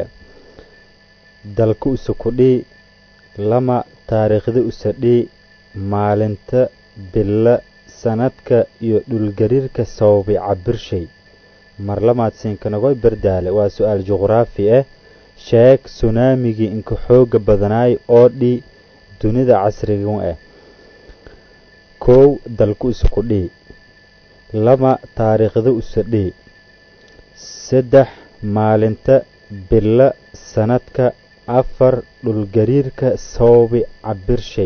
dalka usa kudhii lama taariikhda usa dhii maalinta bila sanadka iyo dhulgariirka sababay cabirshay mar lamaad siinkanagoy berdaale waa su-aal juqraafi ah sheeg sunaamigii inka xooga badanayo oo dhi dunida casriga ah kow dalku isa ku dhihi lama taariikhda usa dhihi saddex maalinta bila sanadka afar dhulgariirka sababi cabirshay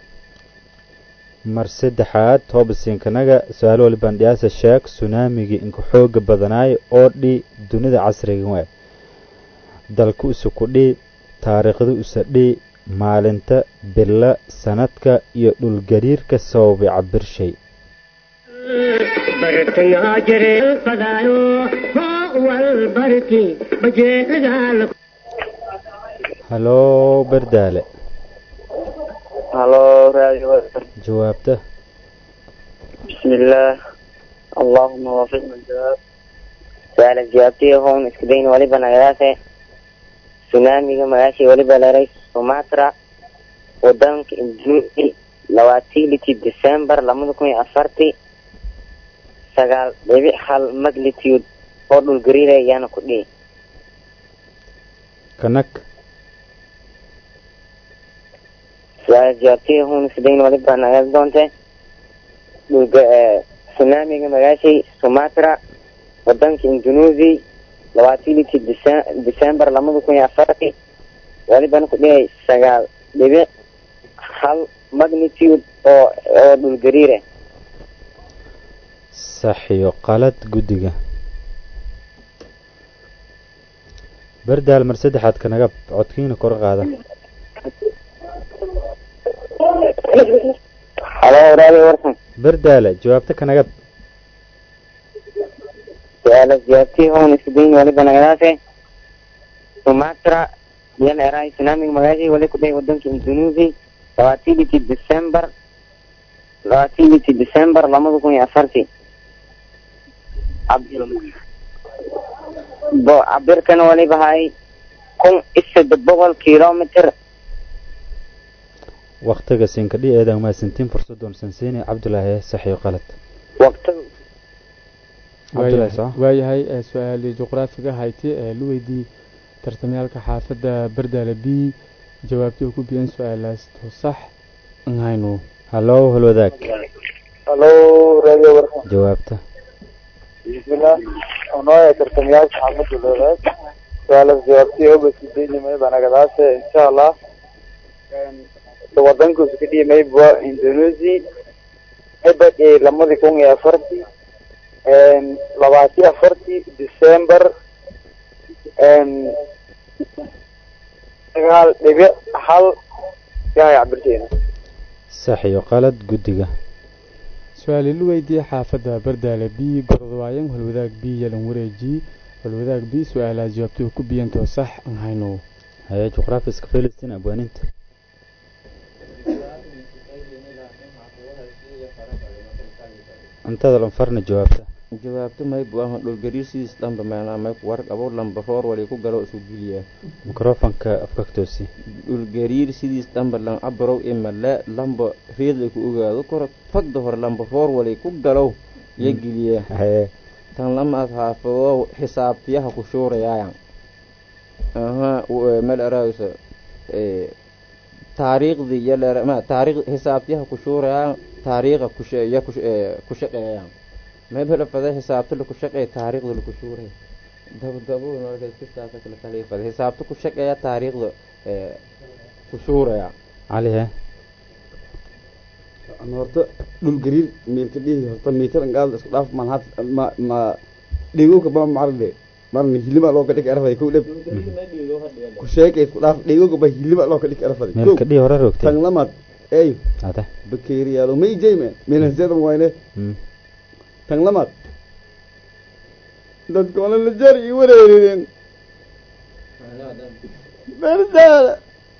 mar saddexaad hoobasiinkanaga su-aal wali bandhiyaasa sheeg sunaamigii inka xooga badanaayo oo dhi dunida casriga waa dalku isa ku dhihi taariikhda usa dhihi maalinta bila sanadka iyo dhulgariirka sababay cabirshay bartangaa jireen fadaayo hoo wal barki bajeelagaala haloo berdaale halo radio jawaabta بسم الله اللهم وفقنا الجواب سؤال جوابتي هون اسكدين وليبا نغداسة سونامي مغاشي وليبا لريس سوماترا ودنك اندونيسي لواتي لتي ديسمبر لما كوي أفرتي سغال بيبي حال مغلتيود هودو الغريرة يانا كودي kanag سؤال جوابتي هون اسكدين وليبا نغداسة دونتي dhulga sunaamiga magaashay sumatra wadanka indonesia labaatii litii december lamada kun iyo afartii walibana ku dhigay sagaal dhibic hal magnitude oo oo dhulgariire sax iyo qalad guddiga bardaal mar saddexaad kanagab codkiina kor qaada halo radio warsan bardaale jawaabta kanagab su-aala jawaabtii hoon isdayn waliba nagadaase sumatra yan eray sunaamiga magaashay wali ku dhigay wadanka indonesia labaatii litii december labaatii litii december lamada kun iyo afartii bo cabirkana waliba hay kun iyo saddex boqol kilometer waktiga sinkadhi eedan mahadsantiin fursadoon sansiini cabdulaahi sax iyo qalad waqtiga cabdulaahi soo waayahay ee su-aalii juqraafiga hayti ee lu weydii tartamyaalka xaafadda bardaale b jawaabtii uu ku biyan su-aalaas to sax an hayno hallow halwadaag halo radio warsan jawaabta bismillah onooya tartamyaalka xaafadda loodaad su-aalas jawaabtii oba sideynimay banagadaase insha allah wadankuusu ka dhimay waa indonesia ebadii lamadii kun iyo afartii labaati afartii december sagaal dhibic hal yahay cabirteena sax iyo qalad guddiga su-aali lu weydiiyey xaafadda bardaale b gorodwaayan holwadaag b yalan wareeji holwadaag b su-aalaha jawaabtii uu ku biyantoo sax an hayno haye juqraafiska filistiin abwaaninta cuntada lanfarna jawaabta jawaabto maybu aha dhulgariir sidiis dhanba meenaa may war abo lamba roor wali ku galo isu geliya mikrofonka afkaktoosi dhulgariir sidiis dhanba lan abarow imale lamba reedla ku ogaado koro fagda hore lamba roor wali ku galow iyo geliya haye tan lamaad xaafado xisaabtiyaha ku shuurayaayan aha meel araaysa taariikhdii iyo leer ma taariikh xisaabtiyaha ku shuurayaan taariikha kushe iyo ku shaqeeyaan meel fada xisaabta laku shaqeeya taariikhda laku shuuray dabdabkala kaliifada xisaabta ku shaqeeya taariikhda ku shuuraya cali he Aan horta dhul gariir meelka dhihi horta miitar angaad isku dhaaf man had ma ma dhigo ka ba marle marna hilima loo ka dhig arfay ku dhib ku sheekay isku dhaaf dhigo ka ba hilima loo ka dhig arfay meelka dhii hore rogtay tan lamad ey ade bakeeriyaalo may jeyme meelan seedan wayne Mm. tan lamad dadka wala la jar i wareereen berdaala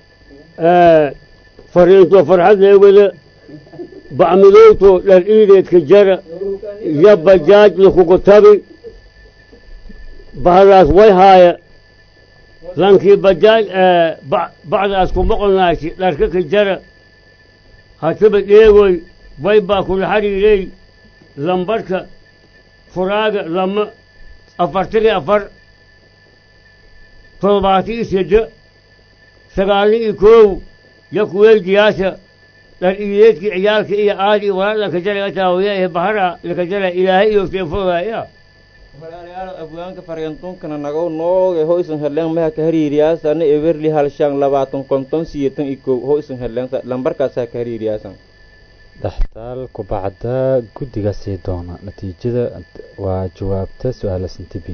fariinto farxad leewada bacmidowto dhar iideedka jara iyo bajaaj lakugu tabi bahadaas way haaya lankii bajaaj bacdaas ku moqonaashi dharka ka jara hataba dheegoy way baa kula xariirey lambarka furaaga lama afartani afar toddobaati iyo sedde sagaalni iyo koow yo kuweydiyaasha dhar iideedkii ciyaalka iyo aadi iyo walaal laka jara taawiya ee bahara laka jara ilaahay iyo seefodaya walaalayaal afgaanka faryantunkana nagaw nooge hoysan hedleen maha ka hariiriyaasana eberli halshan labaatan konton siyeetan iyo kow hoysan hedleen lambarkaasaa ka hariiriyaasan dhaxtaal kubacda guddiga sii doona natiijada waa jawaabta su-aala sintibi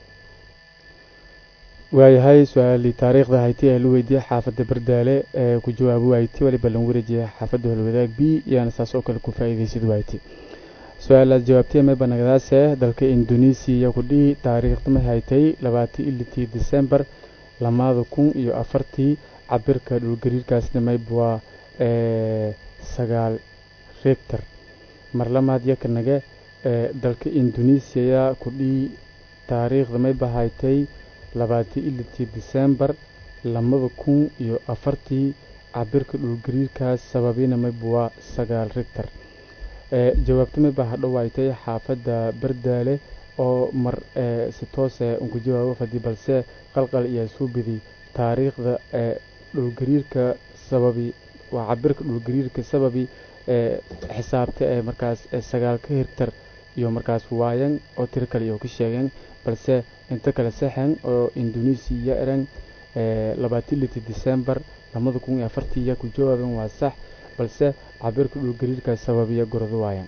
waayahay su-aalii taariikhda hayti ee la weydiiyey xaafadda bardaale ee ku jawaabo wayti waliba lan wareejiyay xaafadda holwadaag b yaana saas oo kale ku faa'iidaysid wayti su-aalaad jawaabtay may banagdaase dalka indonesiya ku dhihi taariikhda may haytay labaatii ilitii december lamaada kun iyo afartii cabirka dhulgariirkaasna mayb waa sagaal rector mar lamaad yakanaga dalka indonesiya kudhii taariikhda may bahaytay labaatan ilitii disembar labada kun iyo afartii cabirka dhulgariirkaas sababina maybuwaa sagaal rector jawaabta may baa hadhowaaytay xaafadda bardaale oo mar si toose unku jawaabo fadi balse qalqal iyo suubidi taariikhda dhulgariirka sababi waa cabirka dhulgariirka sababi xisaabta ee markaas sagaalka hirtar iyo markaas waayan oo tiro kale iyo ka sheegeen balse inta kale saxan oo indonesiya eran labaatan liti december labada kun iyo afartii ya ku jawaaben waa sax balse cabirka dhulgariirka sababiya gordo waayan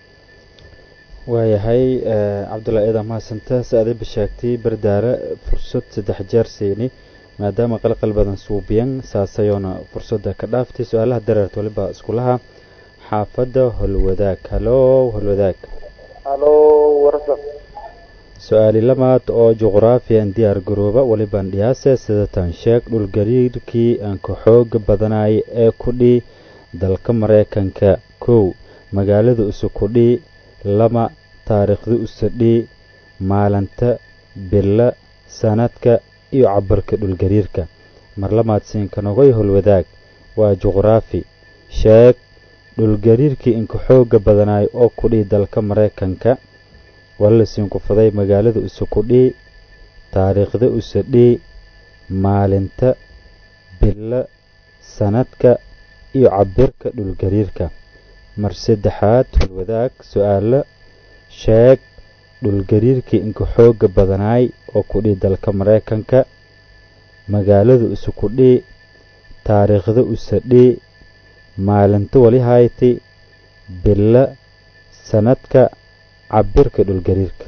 waayahay cabdulla eeda mahadsanta si adayba sheegtay bardaare fursad saddex jeer siini maadaama qalqal badan suubiyan saasayoona fursadda ka dhaaftay su-aalaha dareert waliba iskulaha xaafadda holwadaag halow holwadaag halo warsan su-aali lamaad oo juqraafiyan diyaar garooba waliban dhiyaase sidatan sheeg dhulgariirkii aan ka xooga badanay ee kudhi dalka maraykanka kow magaalada usukudhi lama taariikhda usadhi maalinta bila sanadka iyo cabarka dhulgariirka mar lamaad siinkanogoy holwadaag waa juqraafi sheeg dhulgariirkii inka xooga badanaay oo kudhi dalka maraykanka wala siinku faday magaalada usukudhi taariikhda usadhi maalinta bila sanadka iyo cabirka dhulgariirka mar saddexaad holwadaag su-aalo sheeg dhulgariirkii inka xooga badanaay oo kudhi dalka maraykanka magaalada usukudhi taariikhda usadhi maalinta wali hayti bila sanadka cabirka dhulgariirka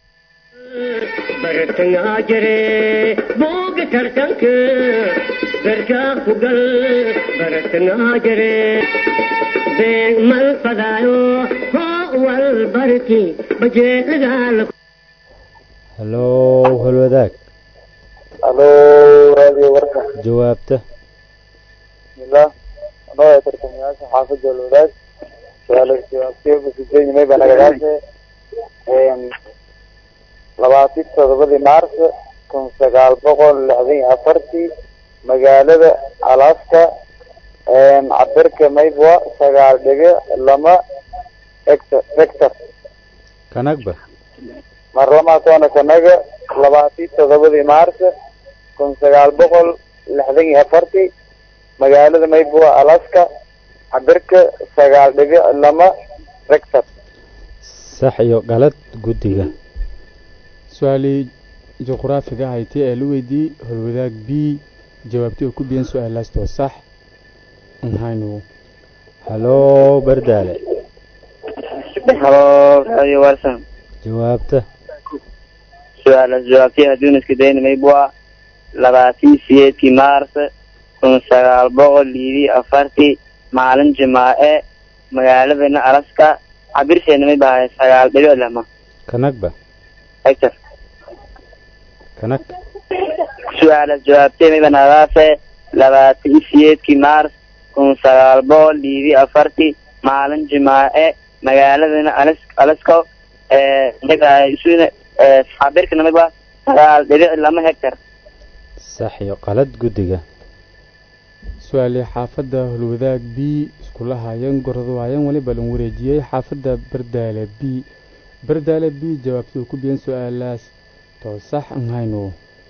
bartangaa jire booga tartanka garkaa ku gal bartangaa jire beeg mal fadaayo hoo wal barki bajeelagaala halow holwadaag halo radio warsan jawaabta bismillah anoo tartamayaasha xaafadda walwadaag su-aalaha jawaabtiyo kusujeeyimay baa nagadaase labaatan todobadii maars kun sagaal boqol lixdan iyo afartii magaalada alaska cabirka maybwa sagaal dhibic lama hector hector kanagba mar lamaatoona kanaga labaatan todobadii maars kun sagaal boqol lixdan iyo afartii magaalada maybwa alaska cabirka sagaal dhibic lama hector sax iyo qalad guddiga su-aalii juqraafiga ahayti ee la weydiiyey holwadaag b jawaabtii oo ku biyan su-aalaastoo sax nhaynu halow bardaale halo radio warsan jawaabta su-aalaas jawaabtii hadduun iska dayna maybua labaatan sideedkii maars kun sagaal boqol liidii afartii maalin jimaace magaaladana alaska cabirseena may bahay sagaal dhibic lama kanagba hector kanag su-aalaas jawaabtee may banadaase labaatan sideedkii maars kun sagaal boqol liidii afartii maalin jimaace magaaladana alas alaska may bahay isuna cabirkana may baa sagaal dhibic lama hector sax iyo qalad guddiga su-aalii xaafadda holwadaag b iskula haayeen gordo waayan waliba lan wareejiyey xaafadda bardaale b bardaale b jawaabtii oo ku biyan su-aalaas too sax nhaynu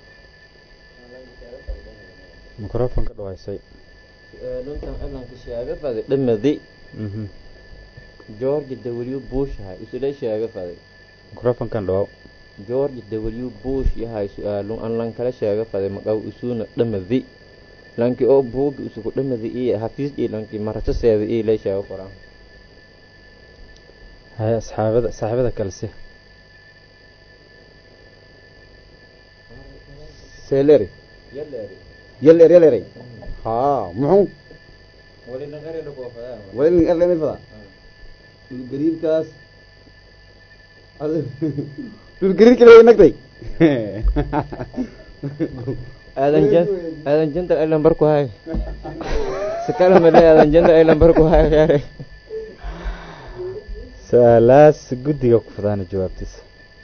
microfonka dhawaysay luntan cilanka sheega faday dhamadi mhm george w bush yahay isula sheega faday microfonkan dhawaw george w bush yahay su-aalun an lan kala sheega faday maqaw isuna dhamadi lanki oo buugi isugu dhamadi iyo hafiis iyo lanki marasaseeda iyo lay sheega qoraan haya asxaabada saaxiibada kale si seeleri yaleeri yeler yeleray haa muxuu wali naqari lagu fadaa walin erlemay fada dhulgariirkaas dhulgariirka la nagtay aadan jan aadan jantar elan barku hay kale male aadan janta ay lambar ku haya khiyaare su-aalaas guddiga ku fadaana jawaabtiisa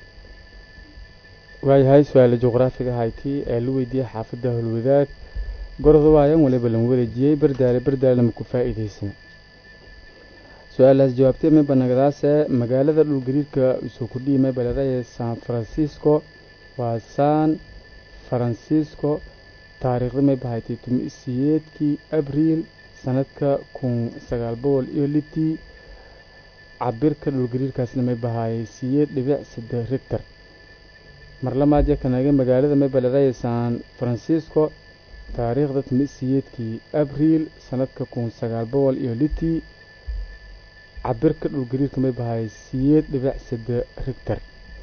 waayahay su-aala juqraafiga hayti ee la weydiiyey xaafadda howlwadaag gorda waayan waliba lan wareejiyey bardaale bardaalena ma ku faa'iidaysana su-aalaas jawaabtay mayba nagadaase magaalada dhulgariirka isuu ku dhiimay baladaye san francisco waa san francisco taariikhda mayba haytay tumi siyeedkii abriil sanadka kun sagaal boqol iyo litii cabirka dhulgariirkaasna may bahaayay siyeed dhibic saddex rigtar mar lamaad yakanaga magaalada maybaladaye san francisco taariikhda tumi siyeedkii abriil sanadka kun sagaal boqol iyo litii cabirka dhulgariirka may bahaayay siyeed dhibic saddex rigtar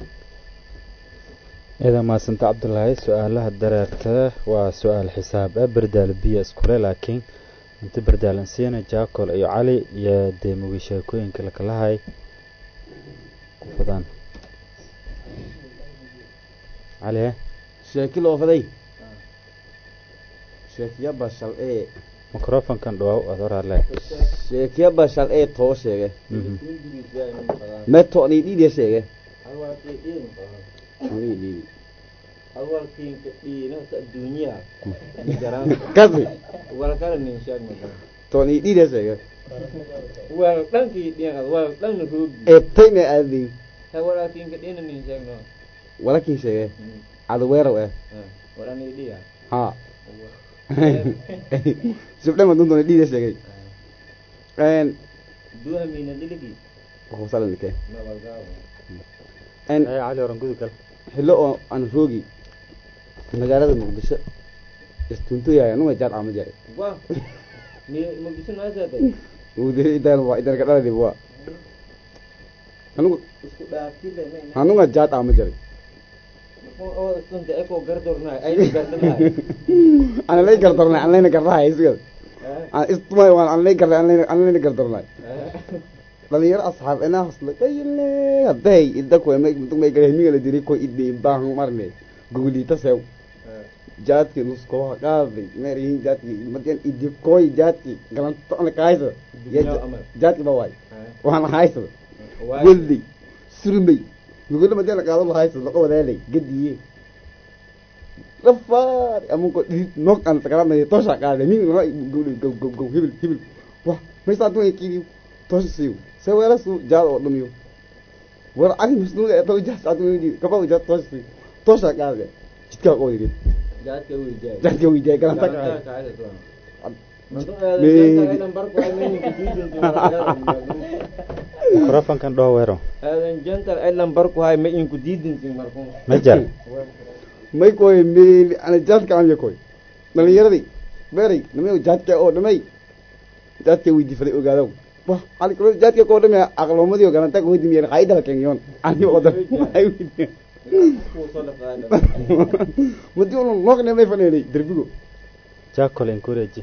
ciidan maasanta cabdulaahi su-aalaha dareerta waa su-aal xisaab ah berdaal biyo iskule laakiin inta berdaalan siina jaacol iyo cali iyo dee mugi sheekooyinka lakalahay ku fadaan cali he sheeki loo faday sheekiya bashal ee microfonkan dhawaaw aad horaale sheekiya bashal ee too sheege meto ni dhiidya sheege ni dhiidi awalkiinka dhiinasa adduunyaa kasi wal kale nin sheeg ma to ni dhiidya sheege wal dhankii dhiin ad wal dhanna roogi ee tayna aadin ha walaalkiinka dhiina nin sheeg no walakin sheege cadoweerow eh wal ani dhiya ha subdhama duntoona dhiidya sheegay en duha mina diligi kusalanike ma walgaawo en ee cali oran gudi kale xillo oo aan roogi magaalada muqdisho istuntoyahay anuga jaar caama jare wa ni mugiso naasaaday udaan waa idan ka dhaladi waa anuga isku dhaafile ma anuga jaar caama jare oo sunta eko gardornaay ayna gardanaay ana lay gardarnay an layna gardahay isgad aan istumay waan an lay garday an layna gardarnay dhalinyaro asxaab inaa hasla kayile hadday idda koy may may gare hemiga la diri koy idde baahan marne gugulita sew jaadki nuskoha qaaday meerihin jaadki madian iddi koy jaadki galanto ana kaaysa jaadki ba waay waan haysa weldi surmay gugula madian qaado la haysa laqo wadaalay gadiye rafaar amunko dhid nok an takarama tosha qaaday min ma gugul go go go hibil hibil wah may saa tuay kiri tosha siw se wala su jaad oo dhumiyo war ani masnuuga ee taw jaad adu yidi kaba jaad tosha siw tosha qaaday jidka oo yiri jaadka weydiyaay jaadka weydiyaay galanta ka microfonkan dhawa weero aadan jantal ay lambar ku hay ma inku diidinsin markun ma jar may koy meeli ana jaadka aan yakoy dhalinyaradii beeray nimayo jaadka oo dhamay jaadka weydii faday ogaadaw wah ali kalo jaadka koo dhamay aqloomadii galanta ko weydi miyeen qaayda la kengiyoon ani oo dhan ay weydi madi ulu noqne may faneelay derbigo jaacol encourage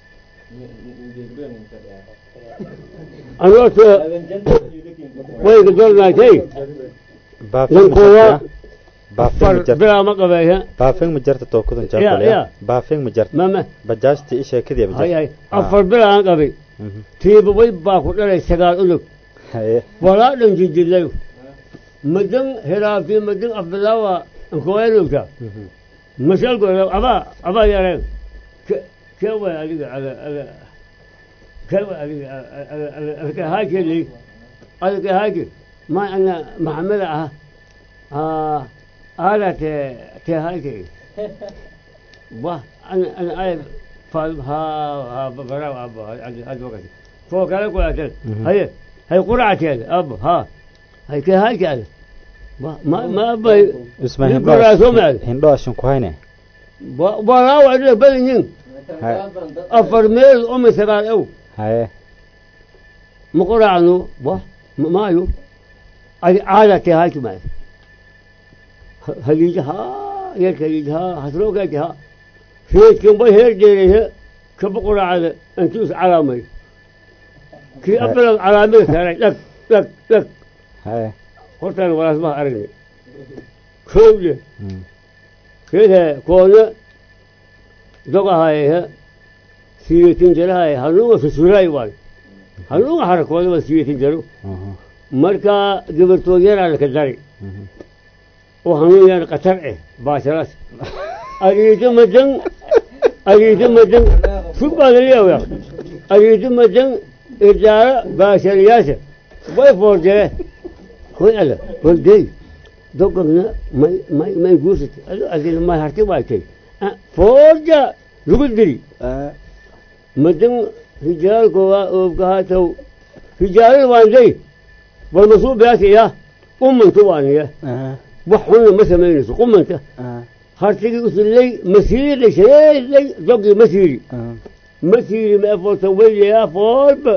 anooto wayga dolnaatay baafin Lan ma koowa jarta baafin ma far jarta bilaa ma qabeeya baafin ma jarta tookudan Ya, jaacol ya. ya baafin ma jarta mama bajaajti isha kadiya ma hay jarta hay afar bilaa aan qabay Mhm. tiiba way baa ku dhalay sagaal unug haye walaa dhan jijilayo madan hiraafi madan afbilaawa ankoelugta Mhm. mashalgo abaa abaa yareen kee way adiga ala ala kee way adiga alka haakeli alka haaki ma ana maxamed ah ah ala te te haaki wa ana ana ay fal ha ha bara aba ad wakati fo kala ko atel Mhm. haye hay quraatel ab ha hay ke haaki ala ma ma ma bay isma Nin hindho koraa soo maal. hindho ashin ku hayne walaa waa badanyin afar meel uma sagaal ew haye ma quraacno wa ma- maayo adi caada te haaki maayo haliija haa yarka haliija haa hasroogaati haa reedkan bay heer dheerehe kaba quraacada intuu is calaamay kii abalag calaamada saaray dhag dhag dhag haye hortaan walaasmaha aragnay kowle Mm. keedhe koone dogahayehe siyeetin jarahay hanuunga susuraay waan hanuunga harakooda waa siyeetin jaro aha marka gabartood yaraa laka dari oo hanuun yaan qatar eh baasharaas ariito madan ariito madan subaadaliyawa ariito madan ijaara baashariyaasha way foorjee hoy ala holdey dogogna may may may guursatay ado adina may harti waaytay foorja lagu diri madan hijaalko waa oobkahaataw hijaalada waanday walmasuu beasaya qumanta waaniya aha wax xunna ma samaynayso qumanta aha hartigii usilay masiiray shareeday dogii masiiri aha masiiri ma efolta weylayaa foolba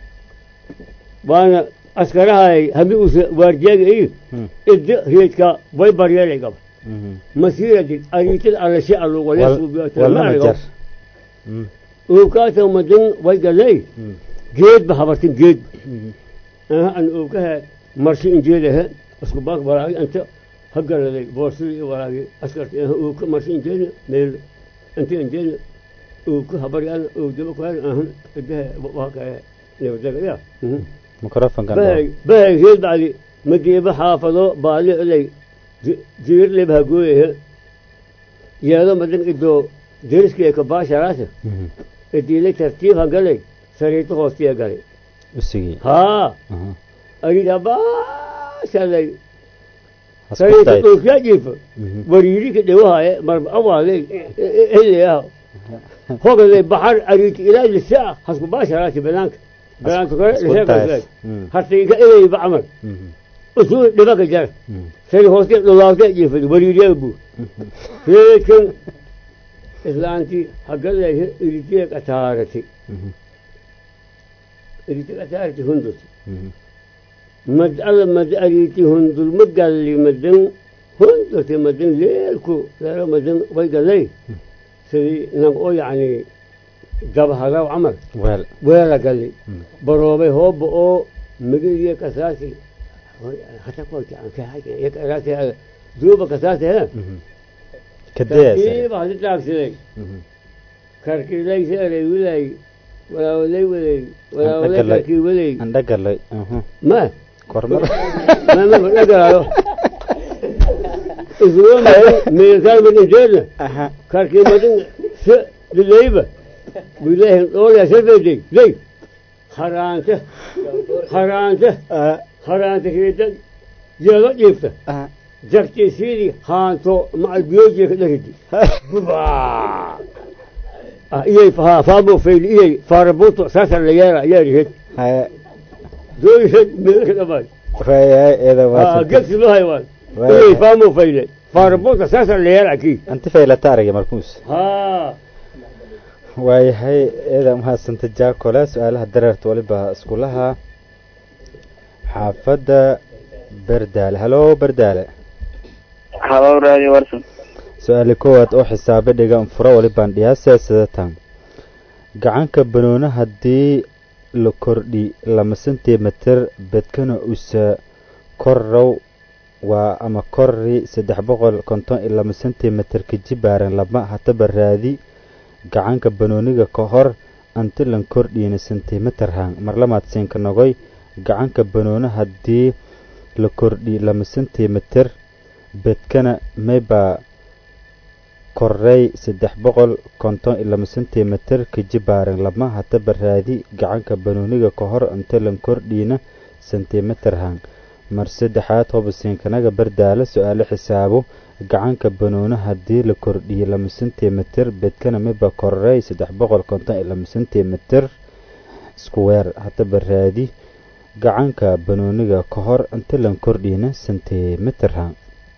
waana askarahay hami usa waardiyaga iyo Hmm. idda reedka way baryeelay gaba mhm masiiradid ariitada allashe wal walna jar mhm uubkaata madan way galay mhm geedba habartin geedba mhm aha an uubkaha marshi injeedaha isku baak walaagi anta hagaladay boorsadii iyo walaagi askarti aha uubka marshi injeedna meel inta injeedna uubka habari ana uubdama kuhan ahan idaha waakaya nabadaga ya microfonkan bahay bahay reed bacdi madiiba xaafado baali ilay jiirleb hagooyaha yeedo madan idoo deriskii ka baasharaasa mhm idiilay tartiib hagalay sariirta hoostiya galay usigii haa aha ayida baashalay hasku sariirta tayd dhulkiya jiifa mhm wariiri ka dhawahaaye marba awaalay helayaha hogaday baxar ariiti ilaa lisaa hasku baasharaasi banaanka banaanka kore Hasku lisaa tays. Mm. hartayga ilayba camal mhm usuu dhibaka jara mhm sari hooste dhulaawte jiifad wariiriyaga buu reekan islaantii hagaday iritiya qataarati mhm iriti qataarati hundurti mhm mad alla mad ariti hundur ma galli madan hundurti madan leelku leelo madan way galay sidii nag oo yacni dabhagaw camal weel weela galli Mm. baroobay hooba oo magaliya kasaasi hata kolti duuba kasaasi he mhm kadees tartiiba hadi taagsiday mhm karkilay seeray wilay walaawalay walay walaawalay Andhagalay. karkii walay andhagalay aha ma kormar ma ma dhagalayo isugo madan meelkaan madan jeedna aha karkii madan se dilayba bilahin dhoolyaa safeday lay haraanta haraanta ah haraanta reeda yeelo dhiifta ah jagtiisiidii haanto macal biyoojiya ka dharidi iyay faamo fayli iyay faarabuuto saasa la yeela ayaa rihed haya dooyihed meelka dhamaan wayahay eeda waa gegsi loo haywaan Waaya. iyay faamo fayle faarabuuto saasa la yeela kii anti faylata aragay markuus haa waayahay eeda mahadsanta jaakole su-aalaha dareerta waliba iskulaha xaafadda berdaale halo berdaale halo radio warsan su-aali koowaad oo xisaabe dhigan furo walibaan dhiyaasee sidatan gacanka banooni haddii la kordhi lama sentimeter bedkana usa korrow waa ama korri saddex boqol konton iyo lama sentimeter kajibaaran lama hataba raadi gacanka banooniga ka hor antilan kordhiina sentimeter hang mar lamaad siinka nogoy gacanka banooni haddii la kordhi lama sentimeter bedkana maybaa korey saddex boqol konton iyo lama sentimeter kajibaaran lama hataba raadi gacanka banooniga ka hor antilan kordhiina sentimeter hang mar saddexaad hobasiinkanaga bardaala su-aalo xisaabo gacanka banooni haddii la kordhiyo lama sentimeter bedkana miba korey saddex boqol konton iyo lama sentimeter square hataba raadi gacanka banooniga ka hor intilan kordhiina sentimeter hang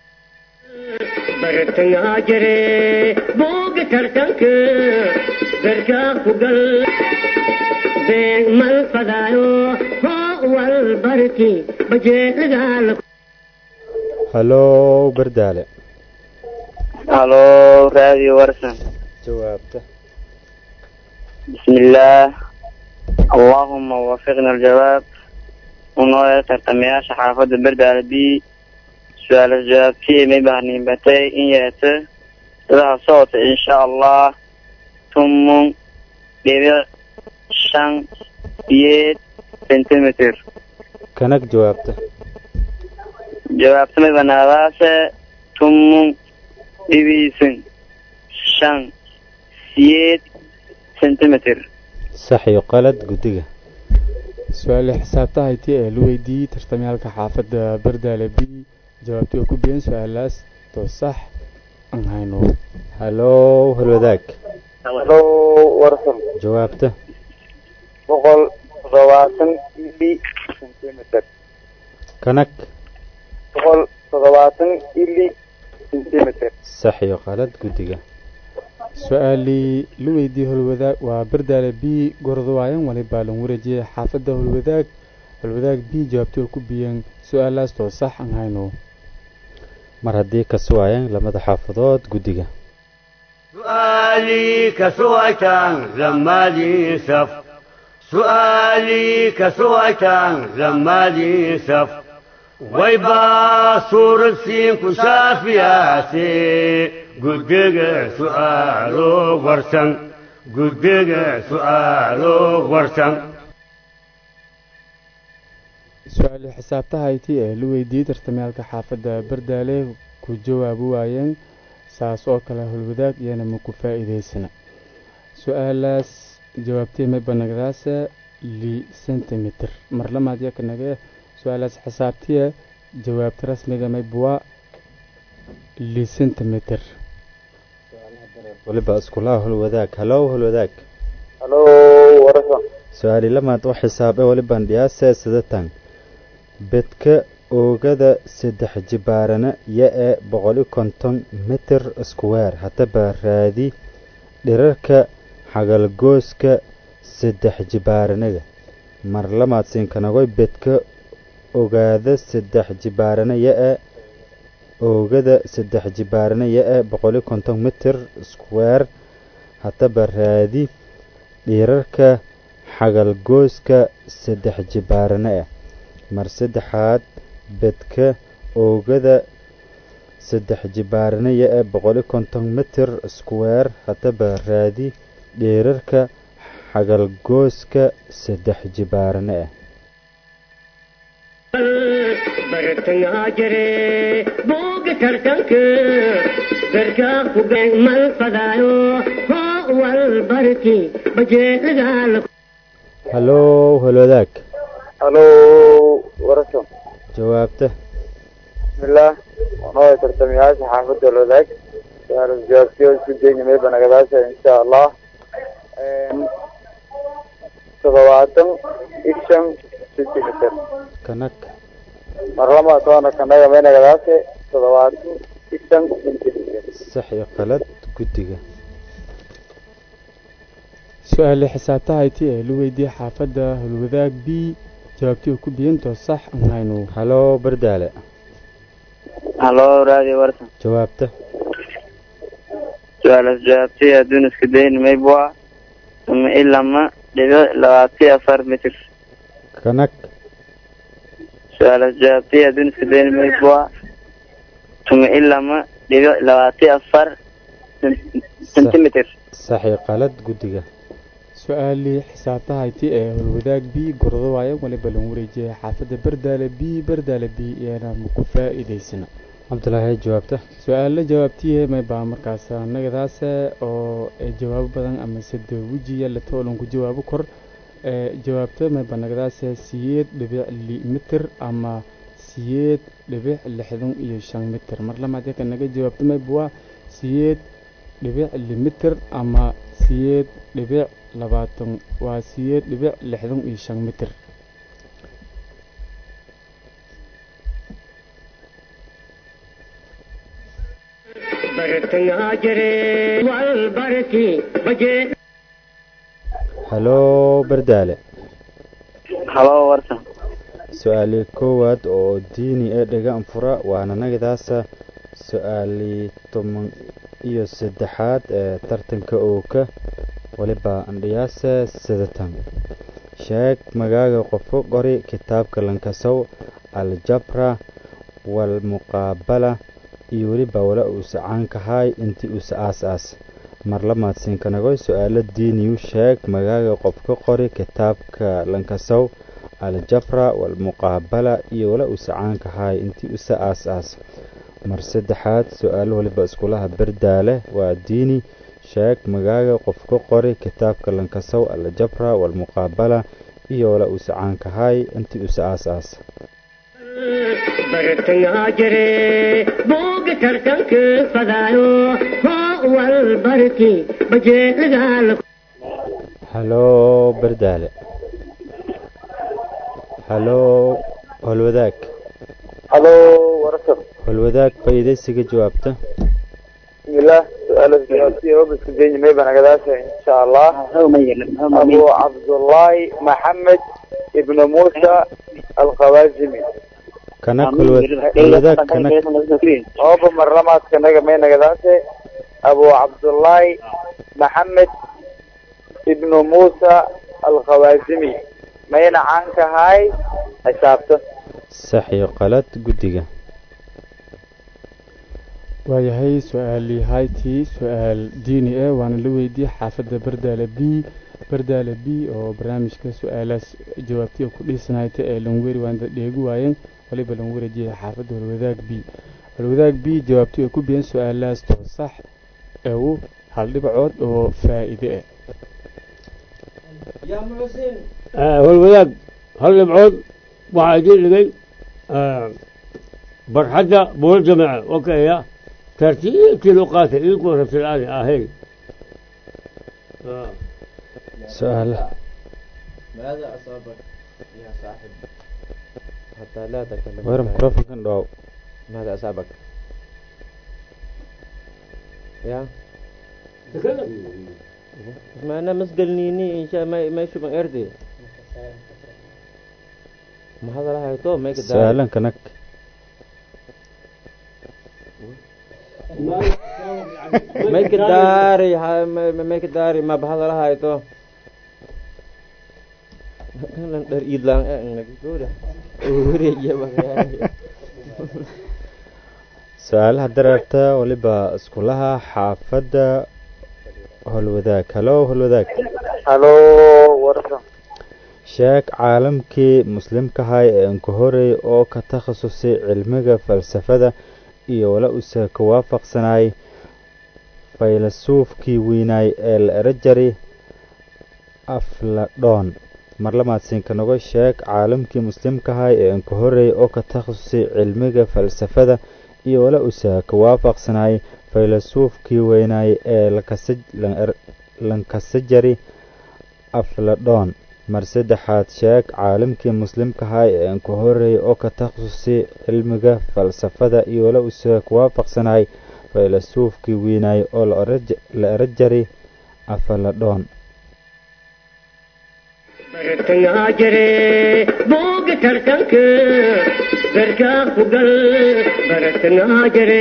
bartayaa jire booga tartanka garkaa ku gal beeg mal fadaayo hoo wal barki bajeelagaala halo bardaale halo radio warsan jawaabta بسم الله اللهم وفقنا الجواب ونوية ترتمياش حافظ برد على بي سؤال الجواب فيه مبهني بتي إن يأتي لها صوت إن شاء الله ثم dhibic shan siyeed centimeter kanag jawaabta jawaabtamay banaadaase tumun dhibiisan shan siyeed centimeter sax iyo qalad guddiga su-aale xisaabta hayti ee la weydiiyey tartamyaalka xaafadda bardaale b jawaabtii oo ku biyeen su-aalaas too sax aan hayno halow halwadaag halo warsan jawaabta boqol toddobaatan ili centimeter kanag boqol toddobaatan ili centimeter sax iyo qalad guddiga su-aalii la weydiiyey holwadaag waa bardaale b gorodawaayan walibaa lan wareejiyey xaafadda holwadaag holwadaag b jawaabtii oo ku biyeen su-aalaas too sax aan hayno mar haddii ka suwaayeen lamada xaafadood guddiga سؤالي كسويتان لما لي سف سؤالي كسويتان لما لي سف ويبا صور السين كشافياتي قدق سؤالو ورسن قدق سؤالو ورسن su-aale xisaabta hayti ee la weydiiyey tartamyaalka xaafadda bardaale ku jawaabi waayeen saas oo kale holwadaag iyana ma ku faa'iidaysana su-aalaas jawaabtay may banagdaasa li centimeter mar lamaad yaka nage su-aalaas xisaabtiya jawaabta rasmiga may buwaa li centimeter waliba iskulaha holwadaag halow holwadaag halo warsan su-aali lamaad oo xisaabe waliban dhiyaase sidatan bedka oogada saddex jibaarana ya ee boqoli konton mitir iskuweer haddaba raadi dhirarka xagalgooska saddex jibaaranaga mar lamaad siinkanagoy bedka ogaada saddex jibaarana ya ee oogada saddex jibaarana ya ee boqoli konton mitir iskuweer haddaba raadi dhirarka xagalgooska saddex jibaarana ah mar saddexaad bedka oogada saddex jibaaranaya ee boqoli konton mitir iskuweer haddaba raadi dheerarka xagalgooska saddex jibaarane ah bartangaa jire booga tartanka garkaa ku been mal fadaayo hoo wal barki bajeelagaala halow halwadaag halo warsan jawaabta bismillaah wanoo tartamayaasha xaafadda lwadaag su-aalas jawaabtiyo isku daynimay banagadaasha insha allah toddobaatan iyo shan centimeter kanag mar lama toona kanaga may nagadaase toddobaatan iyo shan centimeter sax iyo qalad guddiga su-aale xisaabta hayti ee la weydiiyey xaafadda holwadaag b jawaabtii oo ku biyentoo sax aan hayno halow bardaale halo radio warsan jawaabta su-aalas jawaabtay adduun isku daynimay bua ama ilama dhibic labaatan afar mitir kanag su-aalas jawaabtay adduun isku daynimay bua tuma ilama dhibic labaatan afar centimeter sax iyo qalad guddiga su-aalii xisaabta hayti ee holwadaag b gordo waaye waliba lan wareejiyay xaafadda bardaale b bardaale b iyana ma ku faa'iidaysana cabdulaahi jawaabta su-aalo jawaabtiye may baa markaas nagadaase oo ee jawaabo badan ama sade wejiya latoolan ku jawaabo kor ee jawaabta may baa nagadaase siyeed dhibic li mitir ama siyeed dhibic lixdan iyo shan mitir mar lamaad yaka naga jawaabta may buwaa siyeed dhibic li mitir ama siyeed dhibic labaatan waa siyeed dhibic lixdan iyo shan mitir bartangaa jire wal barki bajee halow bardaale halo warsan su-aalii koowaad oo diini ee dhaga anfura waana nagadaasa su-aalii toban iyo saddexaad ee tartanka ooka waliba andhiyaase sidatan sheeg magaaga qofo qori kitaabka lankasow aljabra walmuqaabala iyo weliba wala uusa caankahay intii uusa aas aas marla mahadsiinkanagoy su-aalo diiniyu sheeg magaaga qof ka qori kitaabka lankasow aljafra walmuqaabala iyo wala uu sacaanka haay intii usa aas aas mar saddexaad su-aalo waliba iskulaha berdaale waa diini sheeg magaaga qof ka qori kitaabka lankasow aljafra walmuqaabala iyo wala uu sacaanka haay intii usa aas aas bartangaa jire booga tartanka fadaayo hoo wal barki bajeelagaala haloo berdaale haloo holwadaag halo warasab holwadaag faa'iidaysiga jawaabta bismillah su-aalo jawaabtiya obiska jenyi may banagadaasha insha allah abu cabdullahi maxamed ibnu muusa alkhawaazimi kanak holwadaag kanak ooba marlamaadkanaga may nagadaase abu cabdullahi maxamed ibnu muusa alkhawaazimi mayna caanka ahay xisaabta sax iyo qalad guddiga waayahay su-aalii haytii su-aal diini ah waana la weydiiyey xaafadda bardaale b bardaale b oo barnaamijka su-aalaas jawaabtiga ku dhiisanayta ee langweri waanda dheegi waayeen waliba lan wareejiyay xaafadda holwadaag b holwadaag b jawaabti ay ku biyeen su-aalahaas too sax ewu hal dhibcood oo faa'iide ah holwadaag hal dhibcood waxaa idiin dhigay barxadda buula jamaca okaya tartiibtii loo qaatay idinkoo rabtilaani ahayn su-aala ماذا أصابك يا صاحب حتى لا تكلم weer microfonkan dhoow ماذا أصابك يا ما أنا مسجلنيني إن شاء ما ما يشوف من أرضي ما هذا راح يتوه ما يقدر su-aalan kanak ما يقدر ما ما يقدر ما بهذا راح يتوه kan dar ilang eh nag sudah uri ya bagay su-aalaha dareerta waliba iskulaha xaafadda holwadaag halo holwadaag halo warasab sheeg caalamkii muslimkahay ee anku horey oo ka takhasusay cilmiga falsafada iyo wala use ka waafaqsanay faylasuufkii weynaay ee la era jari afladhoon marlamaadsiinka nogo sheeg caalamkii muslimkahay ee anku horey oo ka takhasusay cilmiga falsafada iyo wala use ka waafaqsanay faylasuufkii weynaay ee lankasajari afladhoon mar saddexaad sheeg caalamkii muslimkahay ee anku horey oo ka takhasusay cilmiga falsafada iyo wala use ka waafaqsanay faylasuufkii weynaay oo la era jari afaladhoon bartangaa jire booga tartanka berkaa ku gal bartangaa jire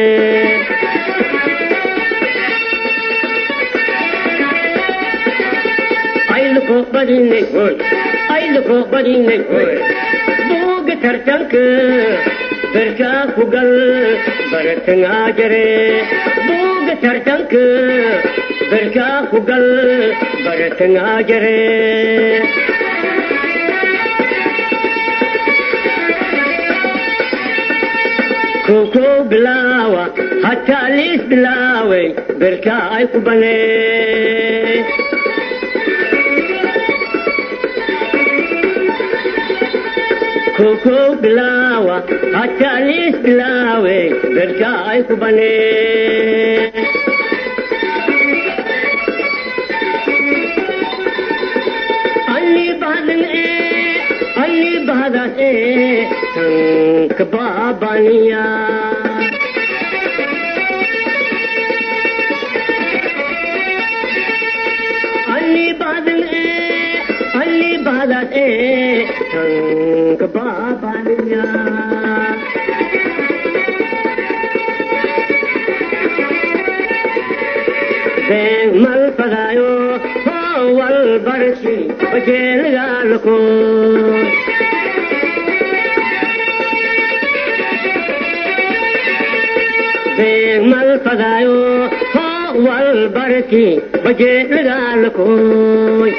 ayluko badinay hoy ayluko badinay hoy booga tartanka berkaa ku gal bartangaa jire booga tartanka berkaa ku gal bartangaa jire koko bilaawa hataa liis bilaaway berkaa ay ku banee koko bilaawa hataa liis bilaaway berkaa ay ku banee ಅಲ್ಲಿ ಬಾದನೆ ಅಲ್ಲಿ ಬಾದನೆ ಸಂಕ ಬಾಬಾನಿಯ ಅಲ್ಲಿ ಬಾದನೆ ಅಲ್ಲಿ ಬಾದನೆ ಸಂಕ ಬಾಬಾನಿಯ Bang mal pagayo wal barshi bajel galko Bang mal pagayo والبركي بجي لكوي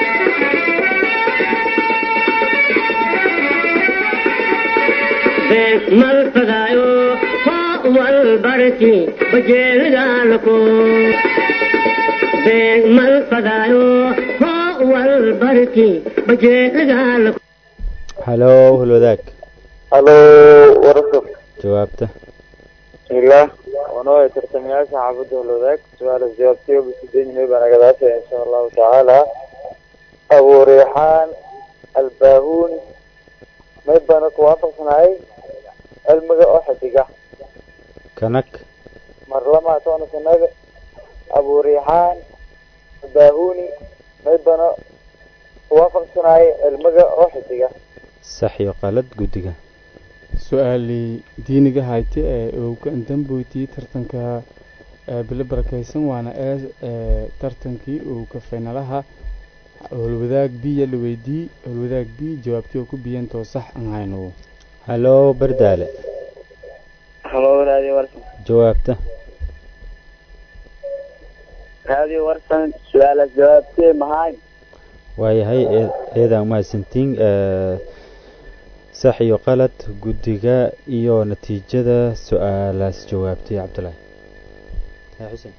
بين الفدايو والبركي بجي لكوي بين الفدايو والبركي بجي لكوي halow halwadaag halo warasab jawaabta bismillaah wanoo tartamayaasha xaafadda holwadaag su-aal jawaabtayo bisideynimay baan agadaasha insha allahu tacaala abu reexaan albaahuun may bana kuwaafaqsanahay cilmiga oo xidiga kanag mar lamaa toona sanaga abu reexaan albaahuni may bana kuwaafaqsanahay cilmiga oo xidiga sax iyo qalad guddiga su-aalii diiniga hayte ee uu ka damboytiyey tartanka ee bilo barakaysan waana ee ee tartankii uu ka faynalaha howlwadaag biya la weydii howlwadaag bi jawaabtii oo ku biyantoo sax aan hayno halow bardaale halo radio warsan jawaabta radio warsan su-aalaas jawaabtee mahay waayahay ee- eedaan mahadsantiin ee, sax iyo qalad guddiga iyo natiijada su-aalaas jawaabtay cabdulaahi haa xuseen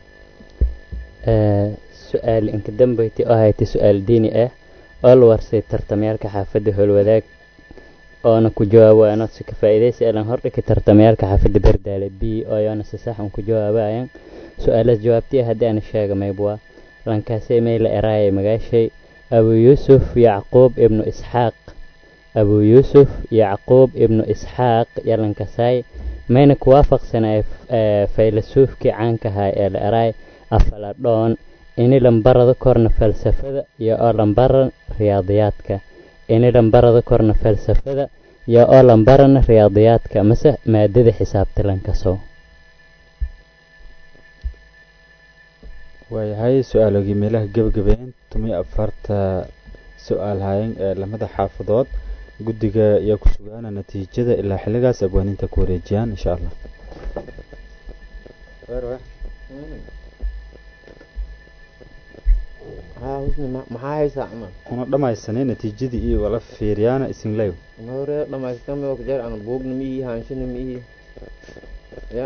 su-aal inka dambeyti oo haytay su-aal diini ah oo la warsay tartamayaalka xaafadda howlwadaag oona ku jawaabaano si ka faa'iidaysi elan hordhika tartamayaalka xaafadda berdaale b oo yoona si sax un ku jawaabayan su-aalaas jawaabtiya haddii aan sheega maybwa lankaasay mayla eraayay magaashay abu yuusuf yacquub ibnu isxaaq abu yuusuf yacquub ibnu isxaaq yalankasaay mayna kuwaafaqsanay faylasuufkii caanka ahaa ee la eraay afaladhoon ini lambarada korna falsafada iyo oo lambaran riyaadiyaadka ini lambarada korna falsafada iyo oo lambarana riyaadiyaadka mase maadada xisaabta lankaso waayahay su-aalogii meelaha gebagabeen tumiyo afarta su-aal hayan ee lamada xaafadood guddiga ayaa ku sugaana natiijada ilaa xilligaas abwaaninta ku wareejiyaan insha allah haa husni ma- maxaa haysaa camal una dhammaysanay natiijadii iyo wala fiiriyaana isinleyo mahore dhamaystan ma jeer aan buugna miihi haanshina miihi ya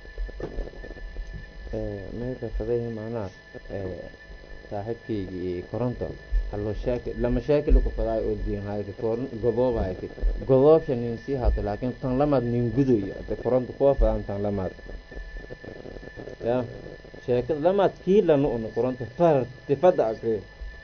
meelka fadahi macnaha saaxiibkaygii koronto hallo shaakil lama shaakil ku faday oo diin hayri koron godoob hayti godoobsha nin sii haato laakiin tan lamaad nin gudayo de koronto kuwa fadan tan lamaad ya sheekada lamaad kii lana una koronto far tifada akriyo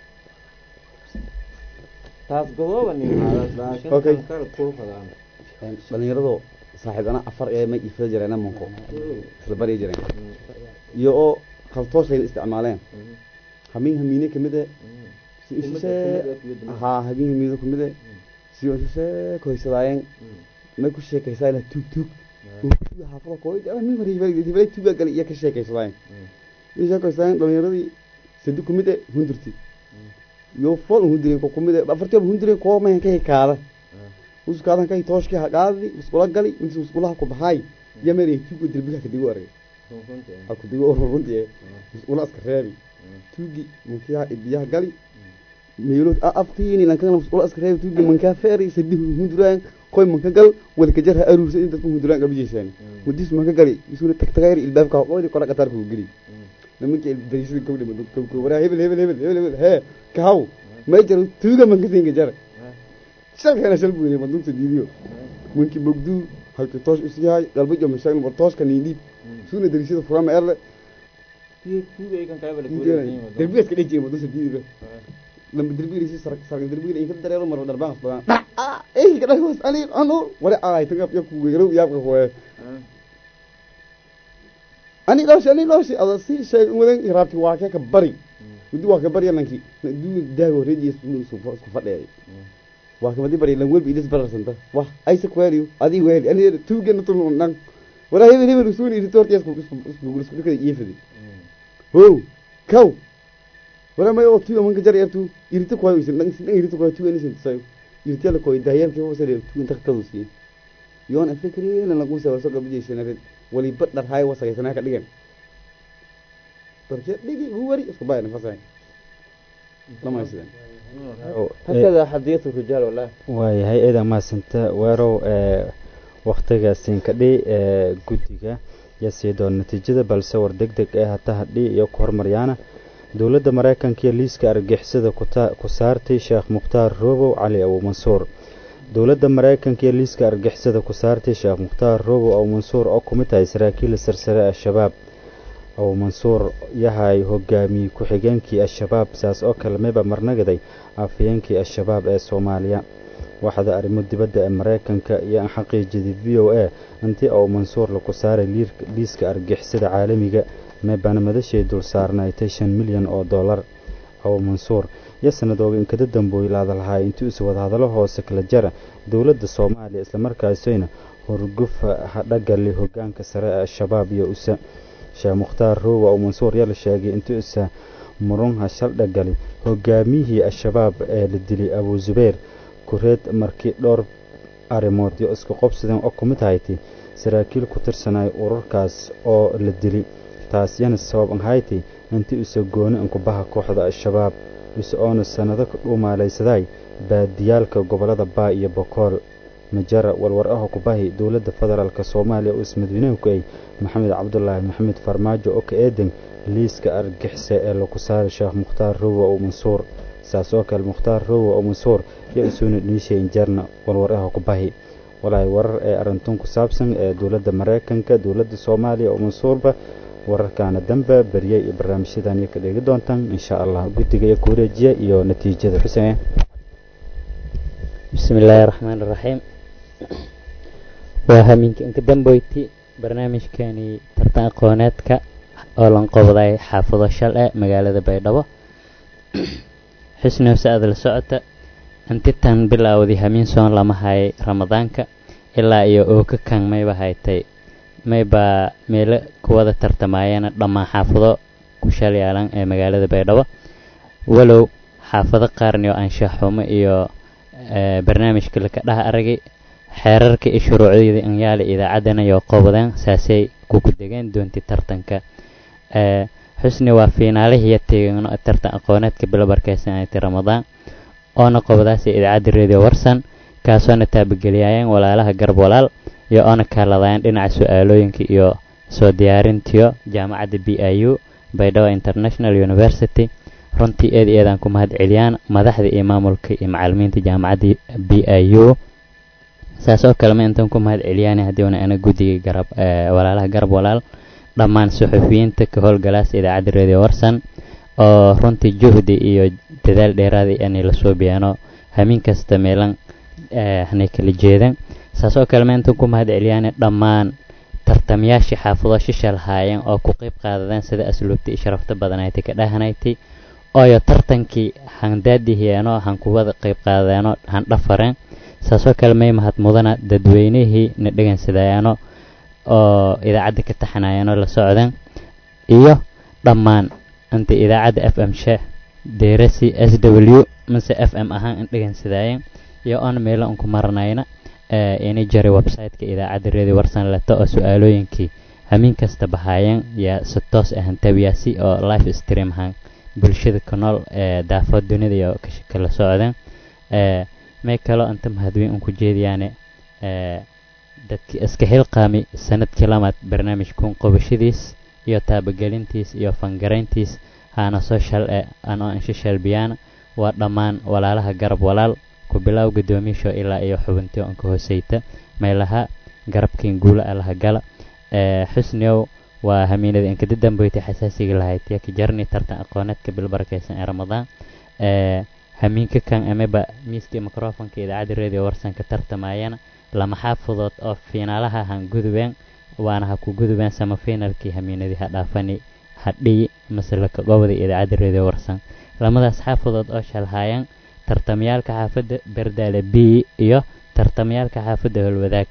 taas godooba nin haadas laakiin Okay. tan kale kuwa fadaan dhalinyarado saaxiib ana afar ee may iifada jireen amanko isla bari jireen iyo oo kaltoosayna isticmaaleen hamiin hamiine kamid e si ishisee haa hamiin hamiine kamid e si ishisee koysadaayeen may ku sheekaysaayeen tuug tuug tuuga xaafada kooy min hore hibay tuuga gali iyo ka sheekaysadaayeen iyo sheekaysaayeen dhalinyaradii sadi kumid e hundurti iyo fool hundireen ko kumid e afartiiba hundireen koo mayan ka hikaada uskaadan kay tooshkii haqaadi iskula gali intii iskulaha ku baxaay yameer tuuga dilbiga kadigo arag ha kudigo oo runtii iskula iska reebi tuugi mankiya ibiyaha gali meelood a aftiini lankana iskula iska reebi tuugi mankaa feeri sadi hunduraan koy manka gal wada kajar ha aruursa inta ku hunduraan qabijeysaan mudis manka gali isuna tag tagayri ilbaabka qoyri kora qatar ku geli nimankii darisada gabdha madug gabko waraa hebel hebel hebel hebel hebel hee kahaw may jaro tuuga manka siinka jara shalkana shal buu yiri madugta diidiyo winkii bogduu halkii toosh is yahay galbajo mashaagin war tooshka niindhiib suuna darisada furama erle derbiga iska dhejiye madugta diidiyo lama derbiga si sark sark derbiga inka dareero mar darbaan asbadan dhaca eh kadhay was ali anu wari ay tagap ya ku weerow yaabka hooye ani looshi ani looshi ada si sheeg wadan raabti waa ka ka bari mudi waa ka bari lanki duu daago reejiis isku fadheey waa kamadi bari lan welbi idis bararsanta wah aysa kweeliyo adii weeli ani tuugena tun nan waraa hebel hebel usuuni iri toorti isku isku isku dhikada iifadi ho kaw waraa may oo tuuga manka jar yartu irita kwayo isin dhan isin dhan irita kwayo tuuga nisin sayo irita la koy daayalki ho sare tuuga inta kadu siye yoon afikri lan lagu sawir so gabadhi shanare wali badar hay wasagaysanaa ka dhigan darkee dhigi huwari isku baayna fasahay dhamaysideen هكذا حديث الرجال والله waayahay eedan mahadsanta weerow ee wakhtigaasiin kadhi ee guddiga yaa sii doona natiijada balse war deg deg ee hata hadhi iyo ku hormaryaana dowladda maraykanka iyo liiska argixisada kuta- ku saartay sheekh mukhtaar roobow cali abu mansuur dowladda maraykanka iyo liiska argixisada ku saartay sheekh mukhtaar roobow abu mansuur oo ku mid tahay saraakiil sarsare al-shabaab abu mansuur yahay hogaamiye ku-xigeenkii al-shabaab saas oo kale mayba marnagaday afhayeenkii al-shabaab ee soomaaliya waxda arrimo dibadda ee maraykanka iyo aan xaqiijiyay v o a intii abu mansuur laku saaray liirk- liiska argixisada caalamiga meebana madashay dul saarnaaytay shan milyan oo dollar abu mansuur iyo sanadooga inkada dambooy laadalahay intii usa wadahadalo hoose kala jara dowladda soomaaliya islamarkaasina horgufa hadhagali hogaanka sare ee al-shabaab iyo usa sheekh mukhtaar roowa abu mansuur yaa la sheegay intii usa murunha shaldhagali hogaamiyihii al-shabaab ee la dilay abu zubayr kureed markii dhowr arrimood iyo isku qobsadeen oo ku mid hayti saraakiil ku tirsanay ururkaas oo la dili taas yana sabab ahayti intii usa gooni inkubaha kooxda al-shabaab ise oona sannado ka dhuumaalaysaday baadiyaalka gobollada baa iyo bokool majara warwar ah kubahi dowladda federaalk soomaaliya oo ismadaweyneenku ay maxamed cabdulaahi maxamed farmaajo oo ka eedan liiska argixise ee lagu saaray sheekh mukhtaar rowa oo mansuur saas oo kale mukhtaar rowa oo mansuur iyo isuuna dhiishayn jarna warwar ah kubahi walaahi warar ee arintun ku saabsan ee dowladda maraykanka dowladda soomaaliya oo mansuurba wararkaana dambe berye iyo barnaamijyadan iyo ka dheegi doontaan insha allah guddiga iyo ku wareejiya iyo natiijada xuseen بسم الله الرحمن الرحيم waa minka inka dambeyti barnaamijkani tartan aqooneedka oo lan qobday xaafado shal ee magaalada baydhabo xusnow sa-ad la socota intitan bilowday hamiin soon lama hayay ramadaanka ilaa iyo ooka kan mayba haytay maybaa meelo kuwada tartamaayana dhammaan xaafado ku shal yaalan ee magaalada baydhabo walow xaafado qaarni oo anshaxumo iyo barnaamijka laka dhaha aragay xeerarka iyo shuruucdeeda anyaala idaacaddana iyo qobodeen saasay kuku degeen doonti tartanka xusni waa fiinaalihiiyo teegano tartan aqooneedka bilobarkeysan ay ti ramadaan oona qobadaasi idaacadda radio warsan kaasoona taabageliyaayeen walaalaha garab walaal iyo oona kaaladayeen dhinaca su-aalooyinka iyo soo diyaarintiyo jaamacadda b i u baydhabo international university runtii eed eedaan ku mahad celiyaan madaxda iyo maamulka iyo macalimiinta jaamacadda b i u saas oo kale ma intan ku mahad celiyaan haddiiuna ana guddiga garab walaalaha garab walaal dhammaan suxufiyiinta ka howlgalaas idaacadda radio warsan oo runtii juhdi iyo dadaal dheeraada inay lasoo biyaano hamiin kasta meelan hanay kala jeedan saas oo kale ma intan ku mahad celiyaan dhammaan tartamayaashii xaafado shishal haayeen oo ku qeyb qaadadeen sida asluubta iyo sharafta badanayti ka dhahanayti ooyo tartankii handaadihieno han kuwada qeyb qaadadeeno han dhafareen saasoo kale may mahad mudana dadweynihii na dhegeynsadayaano oo idaacadda ka taxanayaano la socdeen iyo dhammaan inta idaacadda f m sheekh deerasi s w mase f m ahaan in dhegeynsadaayeen iyo oon meelo unku maranayna inay jaray website-ka idaacadda radio warsan leto oo su-aalooyinkii hamiin kasta bahaayeen yaa si toos ahan tabiyaasi oo live stream ahaan bulshada ku nool ee daafood dunida iyo kala socdeen may kaloo inta mahadweyn un ku jeediyaane dadkii iska xilqaami sanadkii lamaad barnaamijkun qobashadiis iyo taabagelintiis iyo fangarayntiis haana soo shal e anoo insha shalbiyaana waa dhammaan walaalaha garab walaal ku bilow guddoomiyaasho ilaa iyo xubintii onka hooseyta meelaha garabkiin guula alaha gala xusniow waa hamiinada inkada dambeyti xasaasiga lahayd yaka jarni tartan aqooneedka bilbarakeysan ee ramadaan hamiinka kan amaba miiskii microfonka idaacadda radio warsanka tartamayana lama xaafadood oo fiinaalaha han gudubeen waana ha ku gudubeen sama fiinalkii hamiinadii ha dhaafani hadhiyi masalaka gobada idaacadda radio warsan lamadaas xaafadood oo shalhaayeen tartamayaalka xaafadda berdaale b iyo tartamayaalka xaafadda holwadaag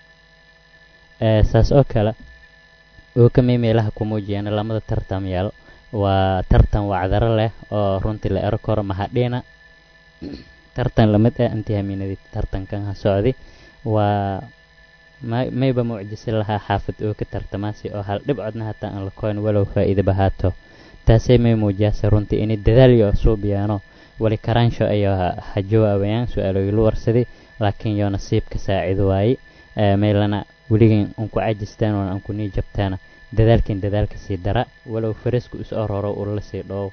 saas oo kale oo kamay meelaha ku muujiyaan lamada tartamyaal waa tartan wacdaro leh oo runtii la ero karo mahadhiina tartan lamid ah intii hamiinadii tartankan ha socday waa mayba mucjisi lahaa xaafad oo ka tartamaasi oo hal dhibcodna hataa aan la koyn walow faa'iidaba haato taasay may muujiyaase runtii inay dadaal iyo suubiyaano wali karaansho ayo ha jawaabayaan su-aalooyilu warsaday laakiin yoo nasiibka saacido waaye meylana weligan unku cajistaan oona anku nii jabtaana dadaalkin dadaalka sii dara walow farisku is ororo ulala sii dhoow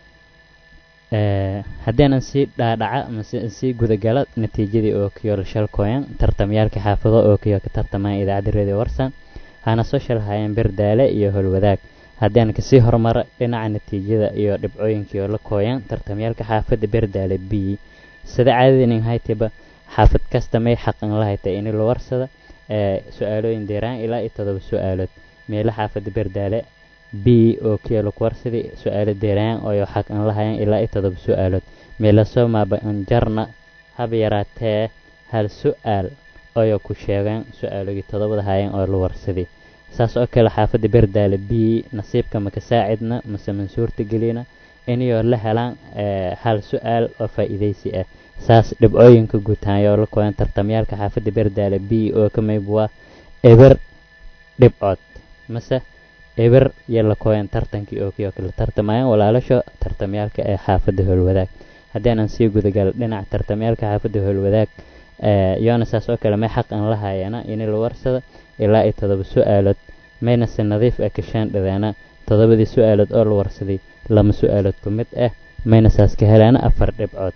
haddeenan sii dhaadhaca mase sii gudagala natiijadii oo kiyo shalkooyan tartamyaalka xaafado oo kiyo ka tartamaan idaacadda radio warsan hana soo shalhaayeen berdaale iyo holwadaag haddeen kasii horumara dhinaca natiijada iyo dhibcooyinkii oo la kooyan tartamyaalka xaafadda berdaale b sida caadadinin haytiba xaafad kasta may xaqan la hayta ini la warsada su-aalooyin deeraan ilaa iyo todoba su-aalood meelo xaafadda berdaale b oo kiyo laku warsaday su-aalo deeraan oo xaq an lahayan ilaa iyo todoba su-aalood meelo soo maaba anjarna haba yaraatee hal su-aal oyo ku sheegeen su-aalogii todobada hayan oo la warsaday saas oo kale xaafadda berdaale b nasiibka maka saacidna mase mansuurta gelina inayoo la helaan hal su-aal oo faa'iidaysi ah saas dhibcooyinka guutaanyoo la kooyan tartamyaalka xaafadda berdaale b oo ka mayb waa eber dhibcood mase eber iyo la kooyan tartankii oo kiyoo kale tartamayaan walaalasho tartamyaalka ee xaafadda howlwadaag haddeenan sii gudagal dhinaca tartamyaalka xaafadda howlwadaag yoona saas oo kale may xaq an la haayana ini la warsada ilaa iyo todoba su-aalood mayna si nadiif ah kashaan dhadeena todobadii su-aalood oo la warsaday lama su-aalood ku mid ah mayna saas ka helaana afar dhibcood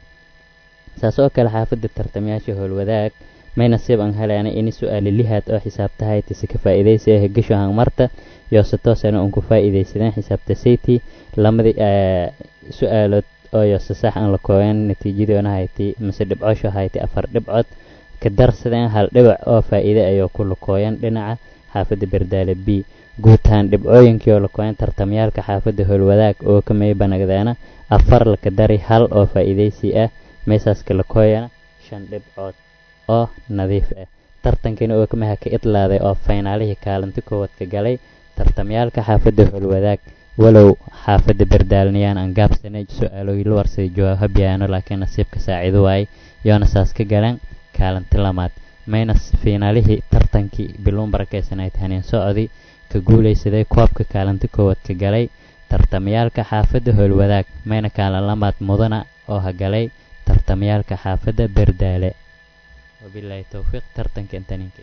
saas oo kale xaafadda tartamayaasha howlwadaag may nasiib an helaana ini su-aali lihaad oo xisaabta haytisi ka faa'iidaysi ah gesho hangmarta iyo si toosana un ku faa'iidaysadeen xisaabta sayti lamadii su-aalood oo yo si sax an la kooyan natiijadoona hayti mase dhibcoosho hayti afar dhibcood ka darsadeen hal dhibac oo faa'iide ayoo ku lakooyan dhinaca xaafadda berdaale b guutaan dhibcooyinkii oo lakooyan tartamyaalka xaafadda howlwadaag oo ka may banagdeena afar laka dari hal oo faa'iidaysi ah meesaaska lakooyana shan dhibcood oo nadiif ah tartankina oo kamaha ka idlaaday oo faynaalihii kaalinti koowaad ka galay tartamyaalka xaafadda howlwadaag walow xaafadda berdaalniyaan aan gaabsanay su-aalooyi la warsaday jawaab habyaano laakiin nasiibka saacido waayey yoona saas ka galeen kaalinti lamaad mayna fiinaalihii tartankii biluun barakeysanay haneen socodii ka guulaysaday koobka kaalinti koowaad ka galay tartamyaalka xaafadda howlwadaag mayna kaalin lamaad mudana oo hagalay tartamyaalka xaafadda berdaale wabilaahi towfiiq tartanka intaninka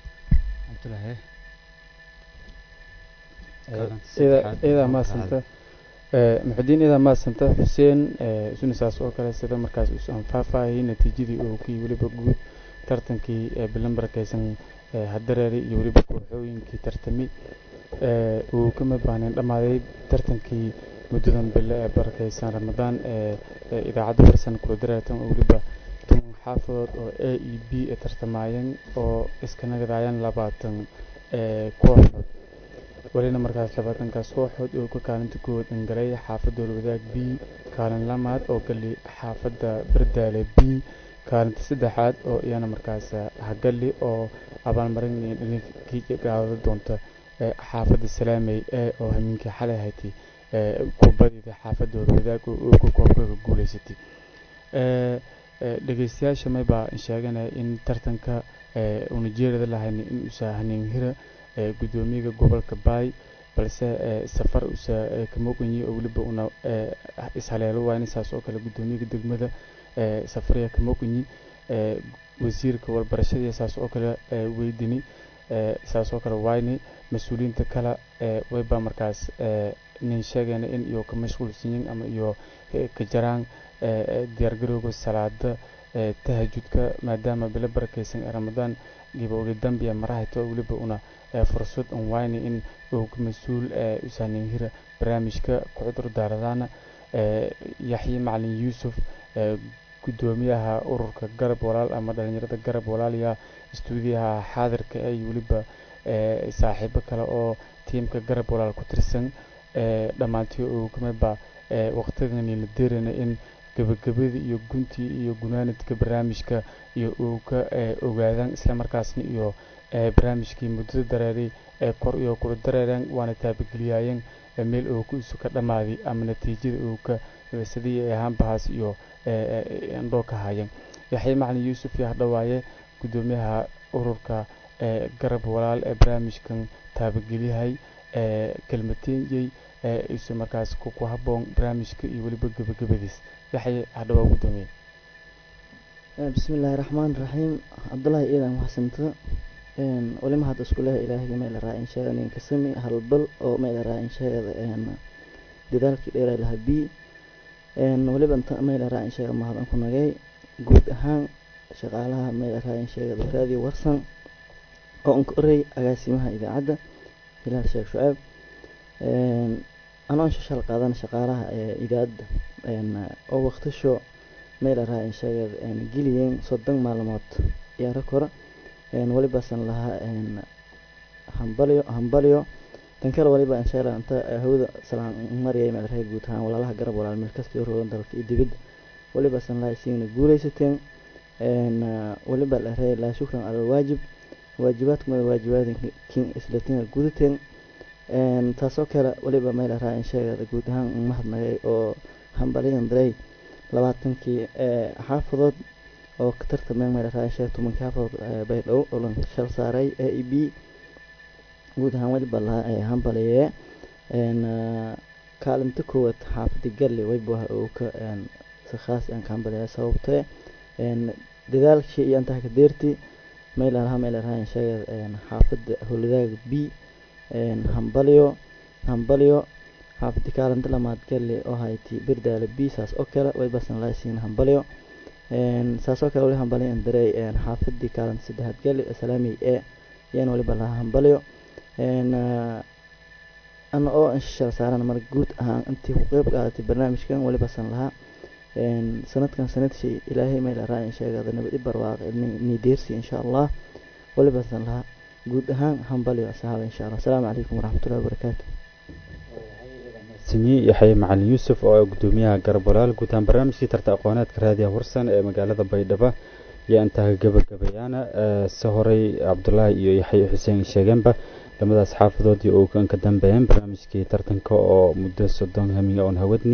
idaa maasanta muxudiin idaa maasanta xuseen sunisaas oo kale sida markaas usan faahfaahiyey natiijadii oo kii weliba guud tartankii bilan barakeysan hadareeray iyo weliba kooxooyinkii tartami uu kama baahnayn dhammaaday tartankii muddadan bille ee barakeysan ramadaan ee idaacadda warsan kula dareertan oo weliba toban xaafadood oo a e b ee tartamaayeen oo iska nagadaayaan labaatan kooxood welina markaas labaatankaas kooxood oo ka kaalinta koowaad dhangalay xaafadda holwadaag b kaalin lamaad oo gali xaafadda berdaale b kaalinta saddexaad oo iyana markaas hagali oo abaalmarin gaada doonta xaafadda salaamey ee oo hamiinkii xalay haytay kubadida xaafadda holwadaag oo ka koobka ka guuleysatay dhegeystayaasha maybaa sheeganaya in tartanka unajeerada lahayn in usa haniinhira gudoomiyaga gobolka baay balse safar usa kamoqanyi oo weliba una ishaleelo waayna saas oo kale gudoomiyaga degmada safariya kamoqanyi wasiirka walbarashadii saas oo kale weydini saas oo kale wayni mas-uuliyiinta kale wayba markaas nin sheegayna in iyo ka mashquulsanyin ama iyo ka jaraan diyaargarowga salaada tahajudka maadaama bilo barakeysan ee ramadaan gibowga dambiya marahayto weliba una fursad un wayni in uu ka mas-uul usaanin hira barnaamijka ku cudur daaradaana yaxye macalin yuusuf gudoomiyaha ururka garab walaal ama dhalinyarada garab walaaliya istuudiyaha xaadirka ee iyo weliba saaxiibo kale oo tiimka garab walaal ku tirsan dhammaantii uu kamidba waqtigani la deerana in gabagabada iyo guntii iyo gunaanadka barnaamijka iyo uu ka ogaadaan islamarkaasna iyo barnaamijkii muddada dareeray ee kor iyo kula dareereen waana taabageliyaayeen meel uu ku isu ka dhammaaday ama natiijada uu ka sidii ay ahaanbahaas iyo indhoo ka haayeen yaxye macalin yuusuf yaa dhawaaye gudoomiyaha ururka garab walaal ee barnaamijkan taabageliyahay kelmateeyey isu markaas ku haboon barnaamijka iyo weliba gebagabadiis yaxye hadhawaa gudoomiye بسم الله الرحمن الرحيم عبد الله إذا محسنت ولما هذا سكوله إلهي ما إلى رأي شيء أن كسمي هالبل أو ما إلى رأي شيء أن لذلك إلى لها بي أن ولما أنت ما إلى رأي شيء ما هذا كنا جاي جود هان شغالها ما إلى رأي شيء هذه ورسن أو أنك أري أقاسمها إذا عدى إلى الشيخ شعيب أنا أنش شغال قادنا شغالها إذا عدى أو وقت شو meel araa in sheegad geliyeen soddon maalmood ciyaaro kora welibasan lahaa hambalyo hambalyo tan kale waliba inshaalla inta hawada salaan mariyay meel reer guud ahaan walaalaha garab walaal meel kasta roogan dalka iyo dibadda welibasan lahaa isigna guulaysateen weliba la reey laa shukran cala alwaajib waajibaadkumada waajibaadkin islatina gudateen taasoo kale weliba meel araa in sheegada guud ahaan mahadnagay oo hambalyadan darey labaatankii xaafadood oo ka tartameen meel araa sheeg tobankii xaafadood baydhabo oo lan shal saaray a e b guud ahaan weliba lahaa hambaliyee kaalinta koowaad xaafada galli waybuha oo ka si khaas aan ka hambaliyaa sababtee dadaalkii iyo antaha ka deerti meel alaha meel araa sheegad xaafada howladaaga b hambalyo hambalyo xaafadii kaalinta lamaad galle oo hayti birdaale b saas oo kale way basan laasiin hambalyo saas oo kale wali hambalyo indarey xaafadii kaalinta saddexaad galle salaamey e yaan waliba lahaa hambalyo ana oo inshashal saaran mar guud ahaan intii ku qeyb qaadatay barnaamijkan wali basan lahaa sanadkan sanadshii ilaahay meel araa in sheegada nabad i barwaaqe nideersi insha allah wali basan lahaa guud ahaan hambalyo asxaaba insha allah asalaamu calaykum waraxmatullahi wabarakaatu sinyi yaxye macalin yuusuf oo gudoomiyaha garab walaal guud ahaan barnaamijkii tarta aqooneedka raadiyaha warsan ee magaalada baydhabo iyo intaha gabagabayaana se horey cabdulaahi iyo yaxye xuseen sheegeenba lamadaas xaafadoodii oo kan ka dambeeyeen barnaamijkii tartanka oo muddo soddon hamiga oon hawadni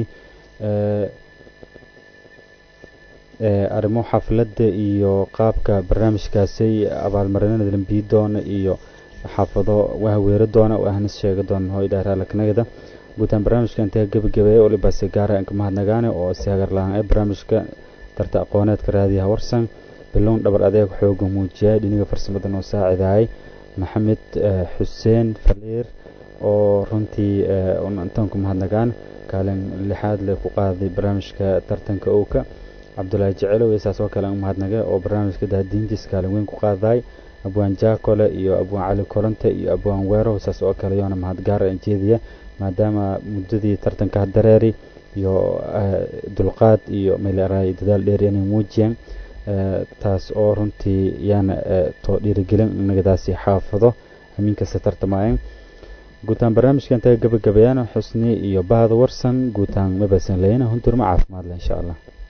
arrimo xafladda iyo qaabka barnaamijkaasi abaalmarinada lambiyi doona iyo xaafado wahaweero doona ahna sheega doona hoydhaaraalaknagada guutaan barnaamijka intaa gebagabeeya waliba si gaara inka mahadnagaane oo si hagar la-aan ee barnaamijka tarta aqooneedka raadiyaha warsan bilown dhabar adeeg xooga muujiyay dhiniga farsamada noo saacidaayay maxamed xuseen faliir oo runtii intaan ku mahadnagaan kaalin lixaad le ku qaaday barnaamijka tartanka owka cabdulaahi jecelow iyo saas oo kale umahadnagay oo barnaamijka daadiintiis kaalin weyn ku qaadaay abwaan jaakole iyo abwaan cali kolonte iyo abwaan weerow saas oo kale yoona mahadgaara jeediya maadaama muddadii tartanka dareeri iyo dulqaad iyo meelaraay dadaal dheer inay muujiyeen taas oo runtii yaana too dhiirigelin nagadaasi xaafado hamiin kasta tartamaayeen guutaan barnaamijka intaa gabagabayaan xusni iyo bahda warsan guutaan mabasan leyna hunturma caafimaad leh insha allah